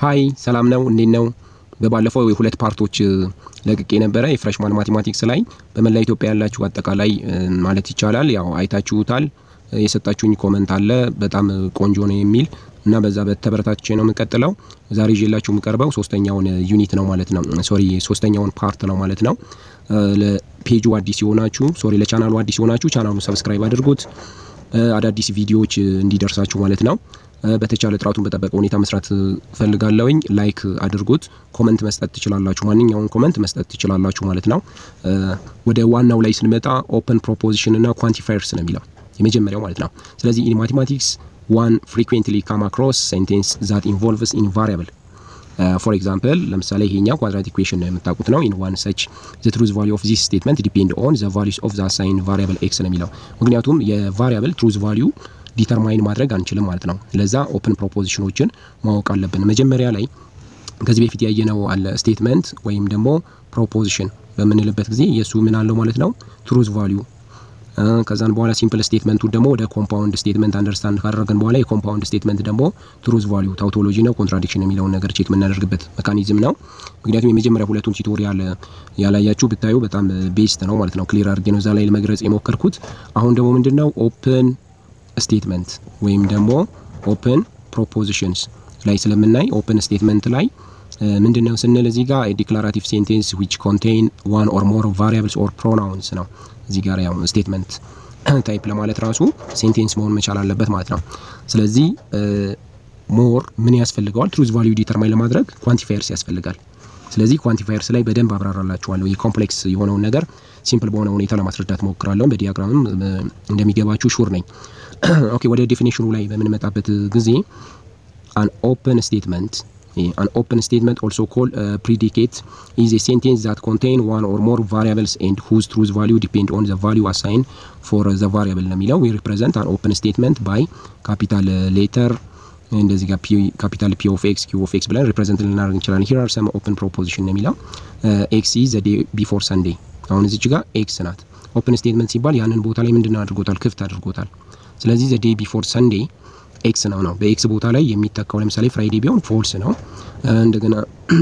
ሀይ ሰላም ነው፣ እንዴት ነው? በባለፈው የሁለት ፓርቶች ለቅቄ ነበረ የፍሬሽማን ማቴማቲክስ ላይ በመላ ኢትዮጵያ ያላችሁ አጠቃላይ ማለት ይቻላል ያው አይታችሁታል። የሰጣችሁኝ ኮመንት አለ በጣም ቆንጆ ነው የሚል እና በዛ በተበረታች ነው የምቀጥለው። ዛሬ ይዤላችሁ የምቀርበው ሶስተኛውን ዩኒት ነው ማለት ነው። ሶሪ ሶስተኛውን ፓርት ነው ማለት ነው። ለፔጁ አዲስ የሆናችሁ ሶሪ ለቻናሉ አዲስ የሆናችሁ ቻናሉን ሰብስክራይብ አድርጉት፣ አዳዲስ ቪዲዮዎች እንዲደርሳችሁ ማለት ነው። በተቻለ ጥራቱን በጠበቀ ሁኔታ መስራት ፈልጋለሁኝ። ላይክ አድርጉት። ኮመንት መስጠት ትችላላችሁ። ማንኛውን ኮመንት መስጠት ትችላላችሁ ማለት ነው። ወደ ዋናው ላይ ስንመጣ ኦፕን ፕሮፖዚሽን እና ኳንቲፋየርስ ነው የሚለው የመጀመሪያው ማለት ነው። ስለዚህ ኢን ማቴማቲክስ ዋን ፍሪኩዌንትሊ ካም አክሮስ ሴንቴንስ ዛት ኢንቮልቭስ ኢን ቫሪያብል ፎር ኤግዛምፕል ለምሳሌ ይሄኛው ኳድራት ኢኩዌሽን ነው የምታውቁት ነው። ኢን ዋን ሰች ዘ ትሩዝ ቫሊዩ ኦፍ ዚስ ስቴትመንት ዲፔንድ ኦን ዘ ቫሊዩስ ኦፍ ዘ አሳይን ቫሪያብል ኤክስ ነው የሚለው ምክንያቱም የቫሪያብል ትሩዝ ቫሊዩ ዲተርማይን ማድረግ አንችልም ማለት ነው። ለዛ ኦፕን ፕሮፖዚሽኖችን ማወቅ አለብን። መጀመሪያ ላይ ከዚህ በፊት ያየነው አለ ስቴትመንት ወይም ደግሞ ፕሮፖዚሽን በምንልበት ጊዜ የእሱ ምን አለው ማለት ነው ትሩዝ ቫሊዩ ከዛን በኋላ ሲምፕል ስቴትመንቱ ደግሞ ወደ ኮምፓውንድ ስቴትመንት አንደርስታንድ ካደረግን በኋላ የኮምፓውንድ ስቴትመንት ደግሞ ትሩዝ ቫሊዩ ታውቶሎጂ ነው ኮንትራዲክሽን የሚለውን ነገር ቼክ የምናደርግበት ሜካኒዝም ነው። ምክንያቱም የመጀመሪያ ሁለቱን ቱቶሪያል ያላያችሁ ብታዩ በጣም ቤስት ነው ማለት ነው። ክሊር አድርጌ ነው እዛ ላይ ለመግለጽ የሞከርኩት። አሁን ደግሞ ምንድን ነው ኦፕን ስቴትመንት ወይም ደግሞ ኦፕን ፕሮፖዚሽንስ ላይ ስለምናይ ኦፕን ስቴትመንት ላይ ምንድን ነው ስንል እዚህ ጋር ዲክላራቲቭ ሴንቴንስ ዊች ኮንቴይን ዋን ኦር ሞር ቫሪያብልስ ኦር ፕሮናውንስ ነው። እዚህ ጋር ያው ስቴትመንት ታይፕ ለማለት ራሱ ሴንቴንስ መሆን መቻል አለበት ማለት ነው። ስለዚህ ሞር ምን ያስፈልገዋል? ትሩዝ ቫሊዩ ዲተርማይን ለማድረግ ኳንቲፋየርስ ያስፈልጋል። ስለዚህ ኳንቲፋየርስ ላይ በደንብ አብራራላችኋለሁ። የኮምፕሌክስ የሆነውን ነገር ሲምፕል በሆነ ሁኔታ ለማስረዳት ሞክራለሁ። በዲያግራምም እንደሚገባችሁ ሹር ነኝ። ኦኬ ወደ ዴፊኒሽኑ ላይ በምንመጣበት ጊዜ አን ኦፕን ስቴትመንት አን ኦፕን ስቴትመንት ኦልሶ ኮል ፕሪዲኬት ኢዝ ኤ ሴንቴንስ ዛት ኮንቴይን ዋን ኦር ሞር ቫሪያብልስ ኤንድ ሁዝ ትሩዝ ቫሊዩ ዲፔንድ ኦን ዘ ቫሊዩ አሳይን ፎር ዘ ቫሪያብል ነው የሚለው ዊ ሪፕሬዘንት አን ኦፕን ስቴትመንት ባይ ካፒታል ሌተር እንደዚህ ጋር ካፒታል ፒ ኦፍ ኤክስ ኪው ኦፍ ኤክስ ብለን ሪፕሬዘንት ልናደርግ እንችላለን። ሂር አር ሰም ኦፕን ፕሮፖዚሽን ነው የሚለው ኤክስ ኢዝ ዘ ዴይ ቢፎር ሰንዴ። አሁን እዚች ጋር ኤክስ ናት። ኦፕን ስቴትመንት ሲባል ያንን ቦታ ላይ ምንድን አድርጎታል? ክፍት አድርጎታል። ስለዚህ ዘ ዴይ ቢፎር ሰንዴ ኤክስ ነው ነው በኤክስ ቦታ ላይ የሚተካው ለምሳሌ ፍራይዴ ቢሆን ፎልስ ነው። እንደገና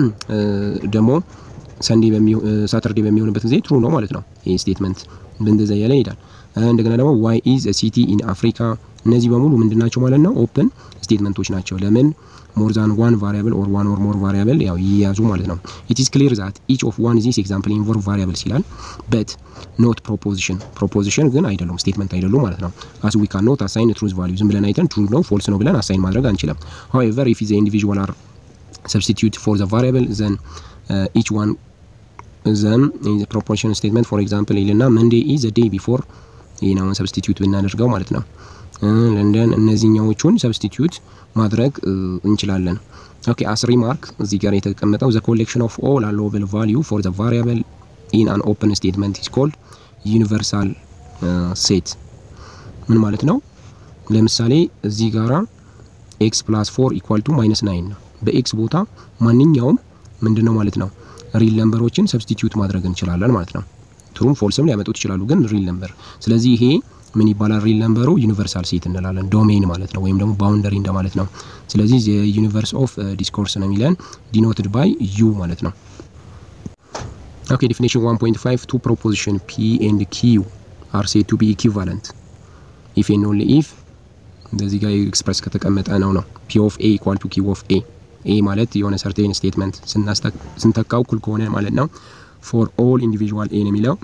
ደግሞ ሰንዴ ሳተርዴ በሚሆንበት ጊዜ ትሩ ነው ማለት ነው። ይህ ስቴትመንት እንደዛ እያለ ይሄዳል። እንደገና ደግሞ ዋይ ኢዝ ሲቲ ኢን አፍሪካ እነዚህ በሙሉ ምንድናቸው ማለት ነው? ኦፕን ስቴትመንቶች ናቸው። ለምን ሞር ዛን ዋን ቫሪያብል ኦር ዋን ኦር ሞር ቫሪያብል ያው ይያዙ ማለት ነው። ኢት ኢዝ ክሊር ዛት ኢች ኦፍ ዋን ዚስ ኤግዛምፕል ኢንቮልቭ ቫሪያብልስ ይላል በት ኖት ፕሮፖዚሽን ፕሮፖዚሽን ግን አይደሉም ስቴትመንት አይደሉም ማለት ነው። አስ ዊ ካን ኖት አሳይን ትሩዝ ቫሊዩ ዝም ብለን አይተን ትሩ ነው ፎልስ ነው ብለን አሳይን ማድረግ አንችልም። ሆዌቨር ኢፍ ዘ ኢንዲቪዥዋል አር ሰብስቲቱት ፎር ዘ ቫሪያብል ዘን ኢች ዋን ዘን ፕሮፖዚሽን ስቴትመንት ፎር ኤግዛምፕል ይልና መንዴ ኢዝ ዘ ዴይ ቢፎር ይህ ነው ሰብስቲቱት ብናደርገው ማለት ነው። ለንደን እነዚህኛዎቹን ሰብስቲቱት ማድረግ እንችላለን። ኦኬ አስ ሪማርክ እዚህ ጋር የተቀመጠው ዘ ኮሌክሽን ኦፍ ኦል አሎዌብል ቫሊዩ ፎር ዘ ቫሪያብል ኢን አን ኦፕን ስቴትመንት ኢዝ ኮልድ ዩኒቨርሳል ሴት። ምን ማለት ነው? ለምሳሌ እዚህ ጋራ ኤክስ ፕላስ ፎር ኢኳል ቱ ማይነስ ናይን ነው። በኤክስ ቦታ ማንኛውም ምንድን ነው ማለት ነው ሪል ነምበሮችን ሰብስቲትዩት ማድረግ እንችላለን ማለት ነው። ትሩም ፎልስም ሊያመጡት ይችላሉ፣ ግን ሪል ነምበር። ስለዚህ ይሄ ምን ይባላል? ሪል ነምበሩ ዩኒቨርሳል ሴት እንላለን። ዶሜን ማለት ነው፣ ወይም ደግሞ ባውንደሪ እንደማለት ነው። ስለዚህ የዩኒቨርስ ኦፍ ዲስኮርስ ነው የሚለን ዲኖትድ ባይ ዩ ማለት ነው። ኦኬ ዲፊኒሽን 1.5 ቱ ፕሮፖዚሽን ፒ ኤንድ ኪዩ አር ሴድ ቱ ቢ ኢኩቫለንት ኢፍ ኤንድ ኦንሊ ኢፍ እንደዚህ ጋር ኤክስፕረስ ከተቀመጠ ነው ነው ፒ ኦፍ ኤ ኢኳል ቱ ኪው ኦፍ ኤ ኤ ማለት የሆነ ሰርቴን ስቴትመንት ስንተካው እኩል ከሆነ ማለት ነው። ፎር ኦል ኢንዲቪዥዋል ኤ ነው የሚለው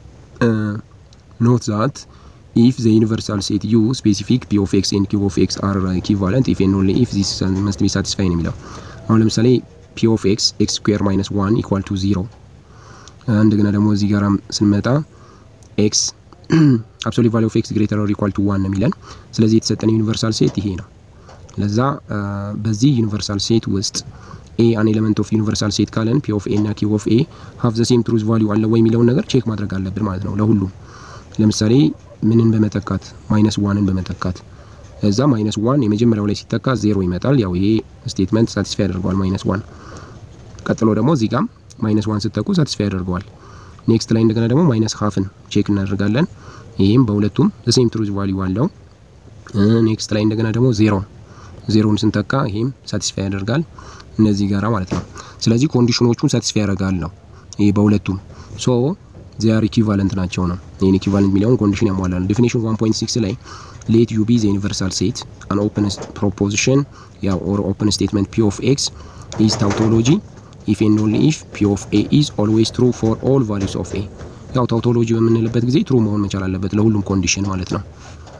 ኖት ዛት ኢፍ ዘ ዩኒቨርሳል ሴት ዩ ስፔሲፊክ ፒ ኦፍ ኤክስ ኤንድ ኪው ኦፍ ኤክስ አር ኢኩቫለንት ኢፍ ኤንድ ኦንሊ ኢፍ ዚስ መስት ቢ ሳቲስፋይ ነው የሚለው አሁን ለምሳሌ ፒ ኦፍ ኤክስ ኤክስ ስኩዌር ማይነስ ዋን ኢኳል ቱ ዚሮ እንደገና ደግሞ እዚህ ጋር ስንመጣ ኤክስ አብሶሉት ቫሊዩ ኦፍ ኤክስ ግሬተር ኦር ኢኳል ቱ ዋን ነው የሚለን። ስለዚህ የተሰጠን ዩኒቨርሳል ሴት ይሄ ነው። ለዛ በዚህ ዩኒቨርሳል ሴት ውስጥ ኤ አን ኤሌመንት ኦፍ ዩኒቨርሳል ሴት ካለን ፒ ኦፍ ኤ እና ኪው ኦፍ ኤ ሀፍ ዘ ሴም ትሩዝ ቫሊዩ አለ ወይ የሚለውን ነገር ቼክ ማድረግ አለብን ማለት ነው ለሁሉም። ለምሳሌ ምንን በመተካት ማይነስ ዋንን በመተካት እዛ ማይነስ ዋን የመጀመሪያው ላይ ሲተካ ዜሮ ይመጣል። ያው ይሄ ስቴትመንት ሳቲስፋይ ያደርገዋል ማይነስ ዋን። ቀጥሎ ደግሞ እዚህ ጋም ማይነስ ዋን ስተኩ ሳቲስፋይ ያደርገዋል። ኔክስት ላይ እንደገና ደግሞ ማይነስ ሀፍን ቼክ እናደርጋለን። ይህም በሁለቱም ዘሴም ትሩዝ ቫሊዩ አለው። ኔክስት ላይ እንደገና ደግሞ ዜሮ ዜሮን ስንተካ ይሄም ሳቲስፋይ ያደርጋል። እነዚህ ጋራ ማለት ነው። ስለዚህ ኮንዲሽኖቹን ሳቲስፋይ ያደርጋል ነው ይሄ በሁለቱም ሶ ዚያር ኢኩቫለንት ናቸው ነው። ይህን ኢኩቫለንት የሚለውን ኮንዲሽን ያሟላል። ዴፊኒሽን 1.6 ላይ ሌት ዩ ቢ ዘ ዩኒቨርሳል ሴት አን ኦፕን ፕሮፖዚሽን ያው ኦር ኦፕን ስቴትመንት ፒ ኦፍ ኤክስ ኢዝ ታውቶሎጂ ኢፍ ኤንድ ኦንሊ ኢፍ ፒ ኦፍ ኤ ኢዝ ኦልዌይስ ትሩ ፎር ኦል ቫሉስ ኦፍ ኤ። ያው ታውቶሎጂ በምንልበት ጊዜ ትሩ መሆን መቻል አለበት ለሁሉም ኮንዲሽን ማለት ነው።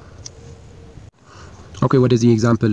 ኦኬ ወደዚህ ኤግዛምፕል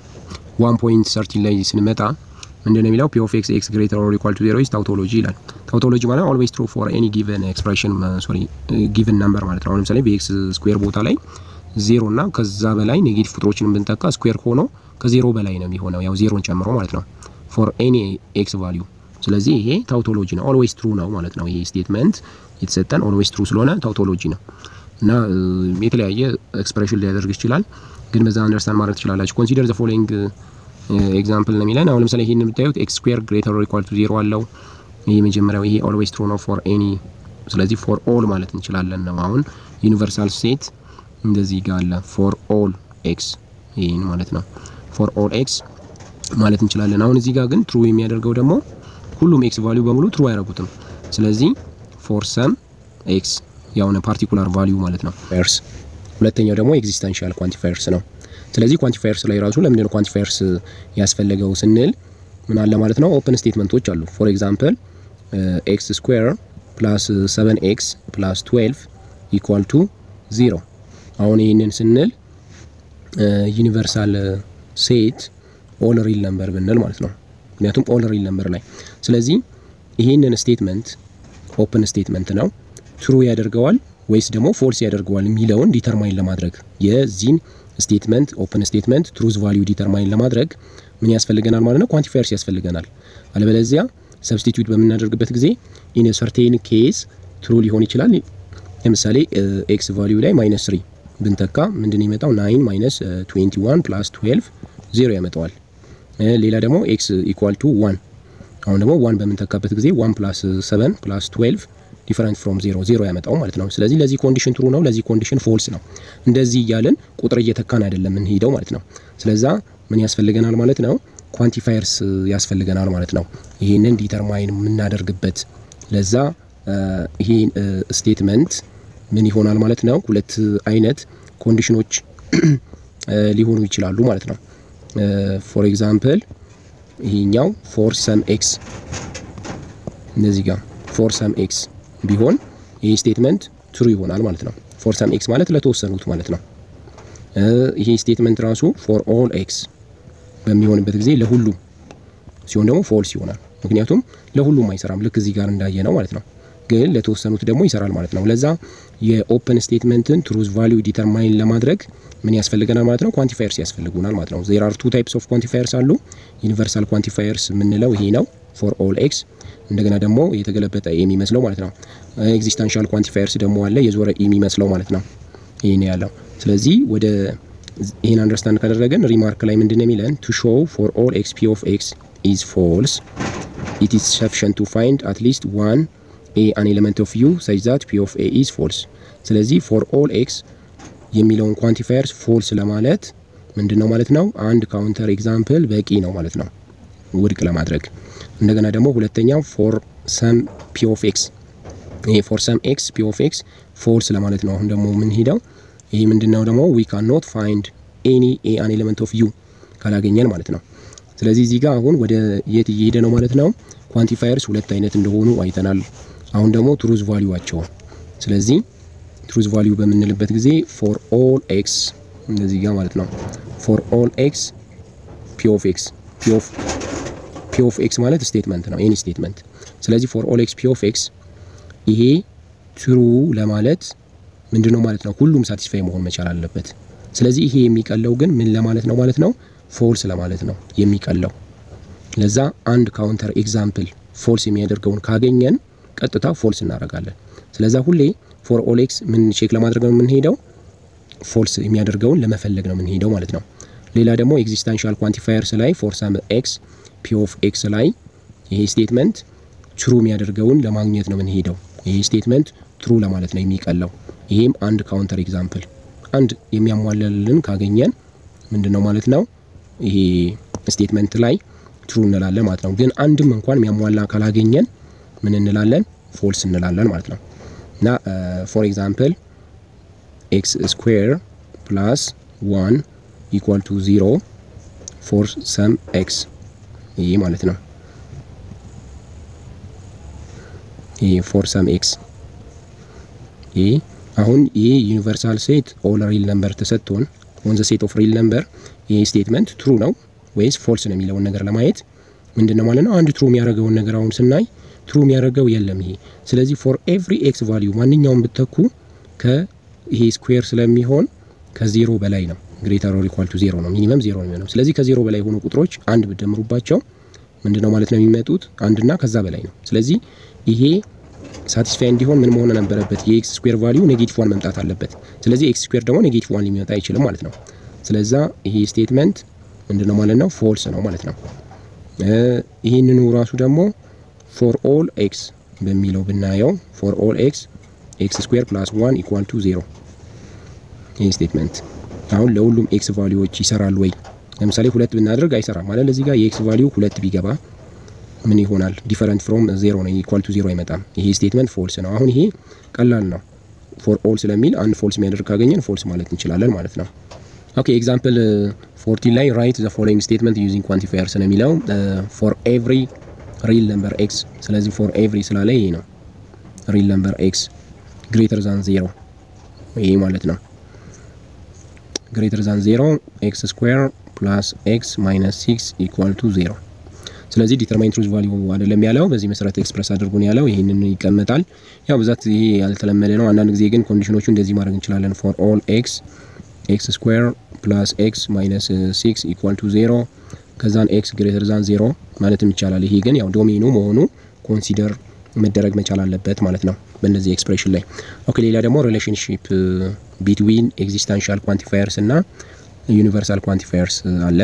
1.13 ላይ ስንመጣ ምንድነው የሚለው ፒ ኦፍ ኤክስ ኤክስ ግሬተር ኦር ኢኳል ቱ ዜሮ ኢዝ ታውቶሎጂ ይላል። ታውቶሎጂ ማለት ኦልዌይስ ትሩ ፎር ኤኒ ጊቨን ኤክስፕሬሽን ሶሪ ጊቨን ነምበር ማለት ነው። አሁን ለምሳሌ በኤክስ ስኩዌር ቦታ ላይ ዜሮ እና ከዛ በላይ ኔጌቲቭ ቁጥሮችን ብንጠቃ ስኩዌር ሆኖ ከዜሮ በላይ ነው የሚሆነው ያው ዜሮን ጨምሮ ማለት ነው ፎር ኤኒ ኤክስ ቫሊዩ። ስለዚህ ይሄ ታውቶሎጂ ነው፣ ኦልዌይስ ትሩ ነው ማለት ነው። ይሄ ስቴትመንት የተሰጠን ኦልዌይስ ትሩ ስለሆነ ታውቶሎጂ ነው እና የተለያየ ኤክስፕሬሽን ሊያደርግ ይችላል፣ ግን በዛ አንደርስታንድ ማድረግ ትችላላችሁ። ኮንሲደር ዘ ፎሎዊንግ ኤግዛምፕል ነው የሚለን። አሁን ለምሳሌ ይሄን የምታዩት ኤክስ ስኩዌር ግሬተር ኦር ኢኳል ቱ ዜሮ አለው። ይሄ መጀመሪያው ይሄ ኦልዌይስ ትሩ ነው ፎር ኤኒ፣ ስለዚህ ፎር ኦል ማለት እንችላለን ነው። አሁን ዩኒቨርሳል ሴት እንደዚህ ጋር አለ ፎር ኦል ኤክስ ይሄን ማለት ነው ፎር ኦል ኤክስ ማለት እንችላለን። አሁን እዚህ ጋር ግን ትሩ የሚያደርገው ደግሞ ሁሉም ኤክስ ቫልዩ በሙሉ ትሩ አያደርጉትም። ስለዚህ ፎር ሰም ኤክስ ያውነ ፓርቲኩላር ቫልዩ ማለት ነው ፌርስ። ሁለተኛው ደግሞ ኤግዚስተንሻል ኳንቲፋየርስ ነው። ስለዚህ ኳንቲፋየርስ ላይ ራሱ ለምንድነው ኳንቲፋየርስ ያስፈለገው ስንል ምን አለ ማለት ነው ኦፕን ስቴትመንቶች አሉ። ፎር ኤግዛምፕል ኤክስ ስኩዌር ፕላስ 7 ኤክስ ፕላስ 12 ኢኳል ቱ ዚሮ። አሁን ይህንን ስንል ዩኒቨርሳል ሴት ኦል ሪል ነምበር ብንል ማለት ነው። ምክንያቱም ኦል ሪል ነምበር ላይ ስለዚህ ይህንን ስቴትመንት ኦፕን ስቴትመንት ነው ትሩ ያደርገዋል ወይስ ደግሞ ፎልስ ያደርገዋል የሚለውን ዲተርማይን ለማድረግ የዚህን ስቴትመንት ኦፕን ስቴትመንት ትሩዝ ቫሊዩ ዲተርማይን ለማድረግ ምን ያስፈልገናል ማለት ነው? ኳንቲፋየርስ ያስፈልገናል። አለበለዚያ ሰብስቲቱት በምናደርግበት ጊዜ ኢን ሰርቴን ኬስ ትሩ ሊሆን ይችላል። ለምሳሌ ኤክስ ቫሊዩ ላይ ማይነስ ስሪ ብንተካ ምንድን ይመጣው? ናይን ማይነስ 21 ፕላስ 12 ዜሮ ያመጣዋል። ሌላ ደግሞ ኤክስ ኢኳል ቱ ዋን አሁን ደግሞ ዋን በምንተካበት ጊዜ ዋን ፕላስ 7 ፕላስ 12 ዲፈረንት ፍሮም ዜሮ ዜሮ ያመጣው ማለት ነው። ስለዚህ ለዚህ ኮንዲሽን ትሩ ነው፣ ለዚህ ኮንዲሽን ፎልስ ነው። እንደዚህ እያለን ቁጥር እየተካን አይደለም የምንሄደው ማለት ነው። ስለዛ ምን ያስፈልገናል ማለት ነው? ኳንቲፋየርስ ያስፈልገናል ማለት ነው። ይህንን ዲተርማይን የምናደርግበት ለዛ ይሄ ስቴትመንት ምን ይሆናል ማለት ነው? ሁለት አይነት ኮንዲሽኖች ሊሆኑ ይችላሉ ማለት ነው። ፎር ኤግዛምፕል ይሄኛው ፎር ሰም ኤክስ እነዚህ ጋር ፎር ሰም ኤክስ ቢሆን ይሄ ስቴትመንት ትሩ ይሆናል ማለት ነው። ፎር ሰም ኤክስ ማለት ለተወሰኑት ማለት ነው። ይሄ ስቴትመንት ራሱ ፎር ኦል ኤክስ በሚሆንበት ጊዜ ለሁሉም ሲሆን ደግሞ ፎልስ ይሆናል። ምክንያቱም ለሁሉም አይሰራም፣ ልክ እዚህ ጋር እንዳየ ነው ማለት ነው። ግን ለተወሰኑት ደግሞ ይሰራል ማለት ነው። ለዛ የኦፕን ስቴትመንትን ትሩዝ ቫሊዩ ዲተርማይን ለማድረግ ምን ያስፈልገናል ማለት ነው? ኳንቲፋየርስ ያስፈልጉናል ማለት ነው። ዜር አር ቱ ታይፕስ ኦፍ ኳንቲፋየርስ አሉ። ዩኒቨርሳል ኳንቲፋየርስ የምንለው ይሄ ነው ፎር ኦል ኤክስ እንደገና ደግሞ የተገለበጠ የሚመስለው ማለት ነው። ኤግዚስታንሻል ኳንቲፋየርስ ደግሞ አለ የዞረ የሚመስለው ማለት ነው። ይሄ ነው ያለው። ስለዚህ ወደ ይህን አንደርስታንድ ካደረገን ሪማርክ ላይ ምንድን ነው የሚለን ቱ ሾው ፎር ኦል ኤክስ ፒ ኦፍ ኤክስ ኢዝ ፎልስ ኢት ኢዝ ሰፊሽንት ቱ ፋይንድ አት ሊስት ዋን ኤ አን ኤሌመንት ኦፍ ዩ ሰች ዛት ፒ ኦፍ ኤ ኢዝ ፎልስ። ስለዚህ ፎር ኦል ኤክስ የሚለውን ኳንቲፋየርስ ፎልስ ለማለት ምንድን ነው ማለት ነው አንድ ካውንተር ኤግዛምፕል በቂ ነው ማለት ነው ውድቅ ለማድረግ እንደገና ደግሞ ሁለተኛው ፎር ሰም ፒ ኦፍ ኤክስ ይሄ ፎር ሰም ኤክስ ፒ ኦፍ ኤክስ ፎልስ ለማለት ነው። አሁን ደግሞ የምንሄደው ይሄ ምንድነው ደግሞ ዊ ካን ኖት ፋይንድ ኤኒ ኤ አን ኤሌመንት ኦፍ ዩ ካላገኘን ማለት ነው። ስለዚህ እዚህ ጋር አሁን ወደ የት እየሄደ ነው ማለት ነው። ኳንቲፋየርስ ሁለት አይነት እንደሆኑ አይተናል። አሁን ደግሞ ትሩዝ ቫሊዩዋቸው ስለዚህ ትሩዝ ቫሊዩ በምንልበት ጊዜ ፎር ኦል ኤክስ እንደዚህ ጋር ማለት ነው። ፎር ኦል ኤክስ ፒ ኦፍ ኤክስ ፒ ኦፍ ፒ ኦፍ ኤክስ ማለት ስቴትመንት ነው፣ ኤኒ ስቴትመንት። ስለዚህ ፎር ኦል ኤክስ ፒ ኦፍ ኤክስ ይሄ ትሩ ለማለት ምንድነው ማለት ነው? ሁሉም ሳቲስፋይ መሆን መቻል አለበት። ስለዚህ ይሄ የሚቀለው ግን ምን ለማለት ነው ማለት ነው? ፎልስ ለማለት ነው የሚቀለው። ለዛ አንድ ካውንተር ኤግዛምፕል ፎልስ የሚያደርገውን ካገኘን ቀጥታ ፎልስ እናደርጋለን። ስለዛ ሁሌ ፎር ኦል ኤክስ ምን ቼክ ለማድረግ ነው የምንሄደው? ፎልስ የሚያደርገውን ለመፈለግ ነው የምንሄደው ማለት ነው። ሌላ ደግሞ ኤግዚስታንሻል ኳንቲፋየርስ ላይ ፎር ሰም ኤክስ ፒ ኦፍ ኤክስ ላይ ይሄ ስቴትመንት ትሩ የሚያደርገውን ለማግኘት ነው የምንሄደው። ይሄ ስቴትመንት ትሩ ለማለት ነው የሚቀለው። ይሄም አንድ ካውንተር ኤግዛምፕል አንድ የሚያሟላልን ካገኘን ምንድን ነው ማለት ነው ይሄ ስቴትመንት ላይ ትሩ እንላለን ማለት ነው። ግን አንድም እንኳን የሚያሟላ ካላገኘን ምን እንላለን? ፎልስ እንላለን ማለት ነው። እና ፎር ኤግዛምፕል ኤክስ ስኩዌር ፕላስ ዋን ኢኳል ቱ ዚሮ ፎር ሰም ኤክስ ይሄ ማለት ነው። ይሄ ፎር ሰም ኤክስ ይሄ አሁን ይሄ ዩኒቨርሳል ሴት ኦል ሪል ነምበር ተሰጥቶን ኦን ዘ ሴት ኦፍ ሪል ነምበር ይሄ ስቴትመንት ትሩ ነው ወይስ ፎልስ ነው የሚለውን ነገር ለማየት ምንድን ነው ማለት ነው። አንድ ትሩ የሚያደርገውን ነገር አሁን ስናይ ትሩ የሚያደርገው የለም ይሄ። ስለዚህ ፎር ኤቭሪ ኤክስ ቫሊዩ ማንኛውም ብተኩ ከይሄ ስኩዌር ስለሚሆን ከዜሮ በላይ ነው። ግሬተር ኦር ኢኳል ቱ ዜሮ ነው። ሚኒመም ዜሮ ነው የሚሆነው። ስለዚህ ከዜሮ በላይ የሆኑ ቁጥሮች አንድ ብደምሩባቸው ምንድን ነው ማለት ነው የሚመጡት አንድና ከዛ በላይ ነው። ስለዚህ ይሄ ሳቲስፋይ እንዲሆን ምን መሆን ነበረበት? የኤክስ ስኩዌር ቫሊዩ ኔጌቲቭ ዋን መምጣት አለበት። ስለዚህ ኤክስ ስኩዌር ደግሞ ኔጌቲቭ ዋን ሊመጣ አይችልም ማለት ነው። ስለዛ ይሄ ስቴትመንት ምንድን ነው ማለት ነው ፎልስ ነው ማለት ነው። ይህንኑ ራሱ ደግሞ ፎር ኦል ኤክስ በሚለው ብናየው ፎር ኦል ኤክስ ኤክስ ስኩዌር ፕላስ ዋን ኢኳል ቱ ዜሮ ይህ ስቴትመንት አሁን ለሁሉም ኤክስ ቫሊዎች ይሰራል ወይ? ለምሳሌ ሁለት ብናደርግ አይሰራም ማለት እዚህ ጋር የኤክስ ቫሊዩ ሁለት ቢገባ ምን ይሆናል? ዲፈረንት ፍሮም ዜሮ ነው ኢኳል ቱ ዜሮ አይመጣም። ይሄ ስቴትመንት ፎልስ ነው። አሁን ይሄ ቀላል ነው። ፎር ኦል ስለሚል አንድ ፎልስ የሚያደርግ ካገኘን ፎልስ ማለት እንችላለን ማለት ነው። ኦኬ ኤግዛምፕል ፎርቲን ላይ ራይት ዘ ፎሎዊንግ ስቴትመንት ዩዚንግ ኳንቲፋየርስ ነው የሚለው ፎር ኤቭሪ ሪል ነምበር ኤክስ። ስለዚህ ፎር ኤቭሪ ስላለ ይሄ ነው ሪል ነምበር ኤክስ ግሬተር ዛን ዜሮ ይሄ ማለት ነው። ግሬተር ዛን ዜሮ ኤክስ ስኩዌር ፕላስ ኤክስ ማይነስ ሲክስ ኢኳል ቱ ዜሮ። ስለዚህ ዲተርማይን ትሩዝ ቫሊዩ አይደለም ያለው በዚህ መሰረት ኤክስፕረስ አድርጎ ነው ያለው። ይህንን ይቀመጣል። ያው ብዛት ይሄ ያልተለመደ ነው። አንዳንድ ጊዜ ግን ኮንዲሽኖቹ እንደዚህ ማድረግ እንችላለን። ፎር ኦል ኤክስ ኤክስ ስኩዌር ፕላስ ኤክስ ማይነስ ሲክስ ኢኳል ቱ ዜሮ ከዛን ኤክስ ግሬተር ዛን ዜሮ ማለትም ይቻላል። ይሄ ግን ያው ዶሜኑ መሆኑ ኮንሲደር መደረግ መቻል አለበት ማለት ነው በእነዚህ ኤክስፕሬሽን ላይ። ኦኬ ሌላ ደግሞ ሪሌሽንሺፕ ቢትዊን ኤግዚስታንሻል ኳንቲፋየርስ እና ዩኒቨርሳል ኳንቲፋየርስ አለ።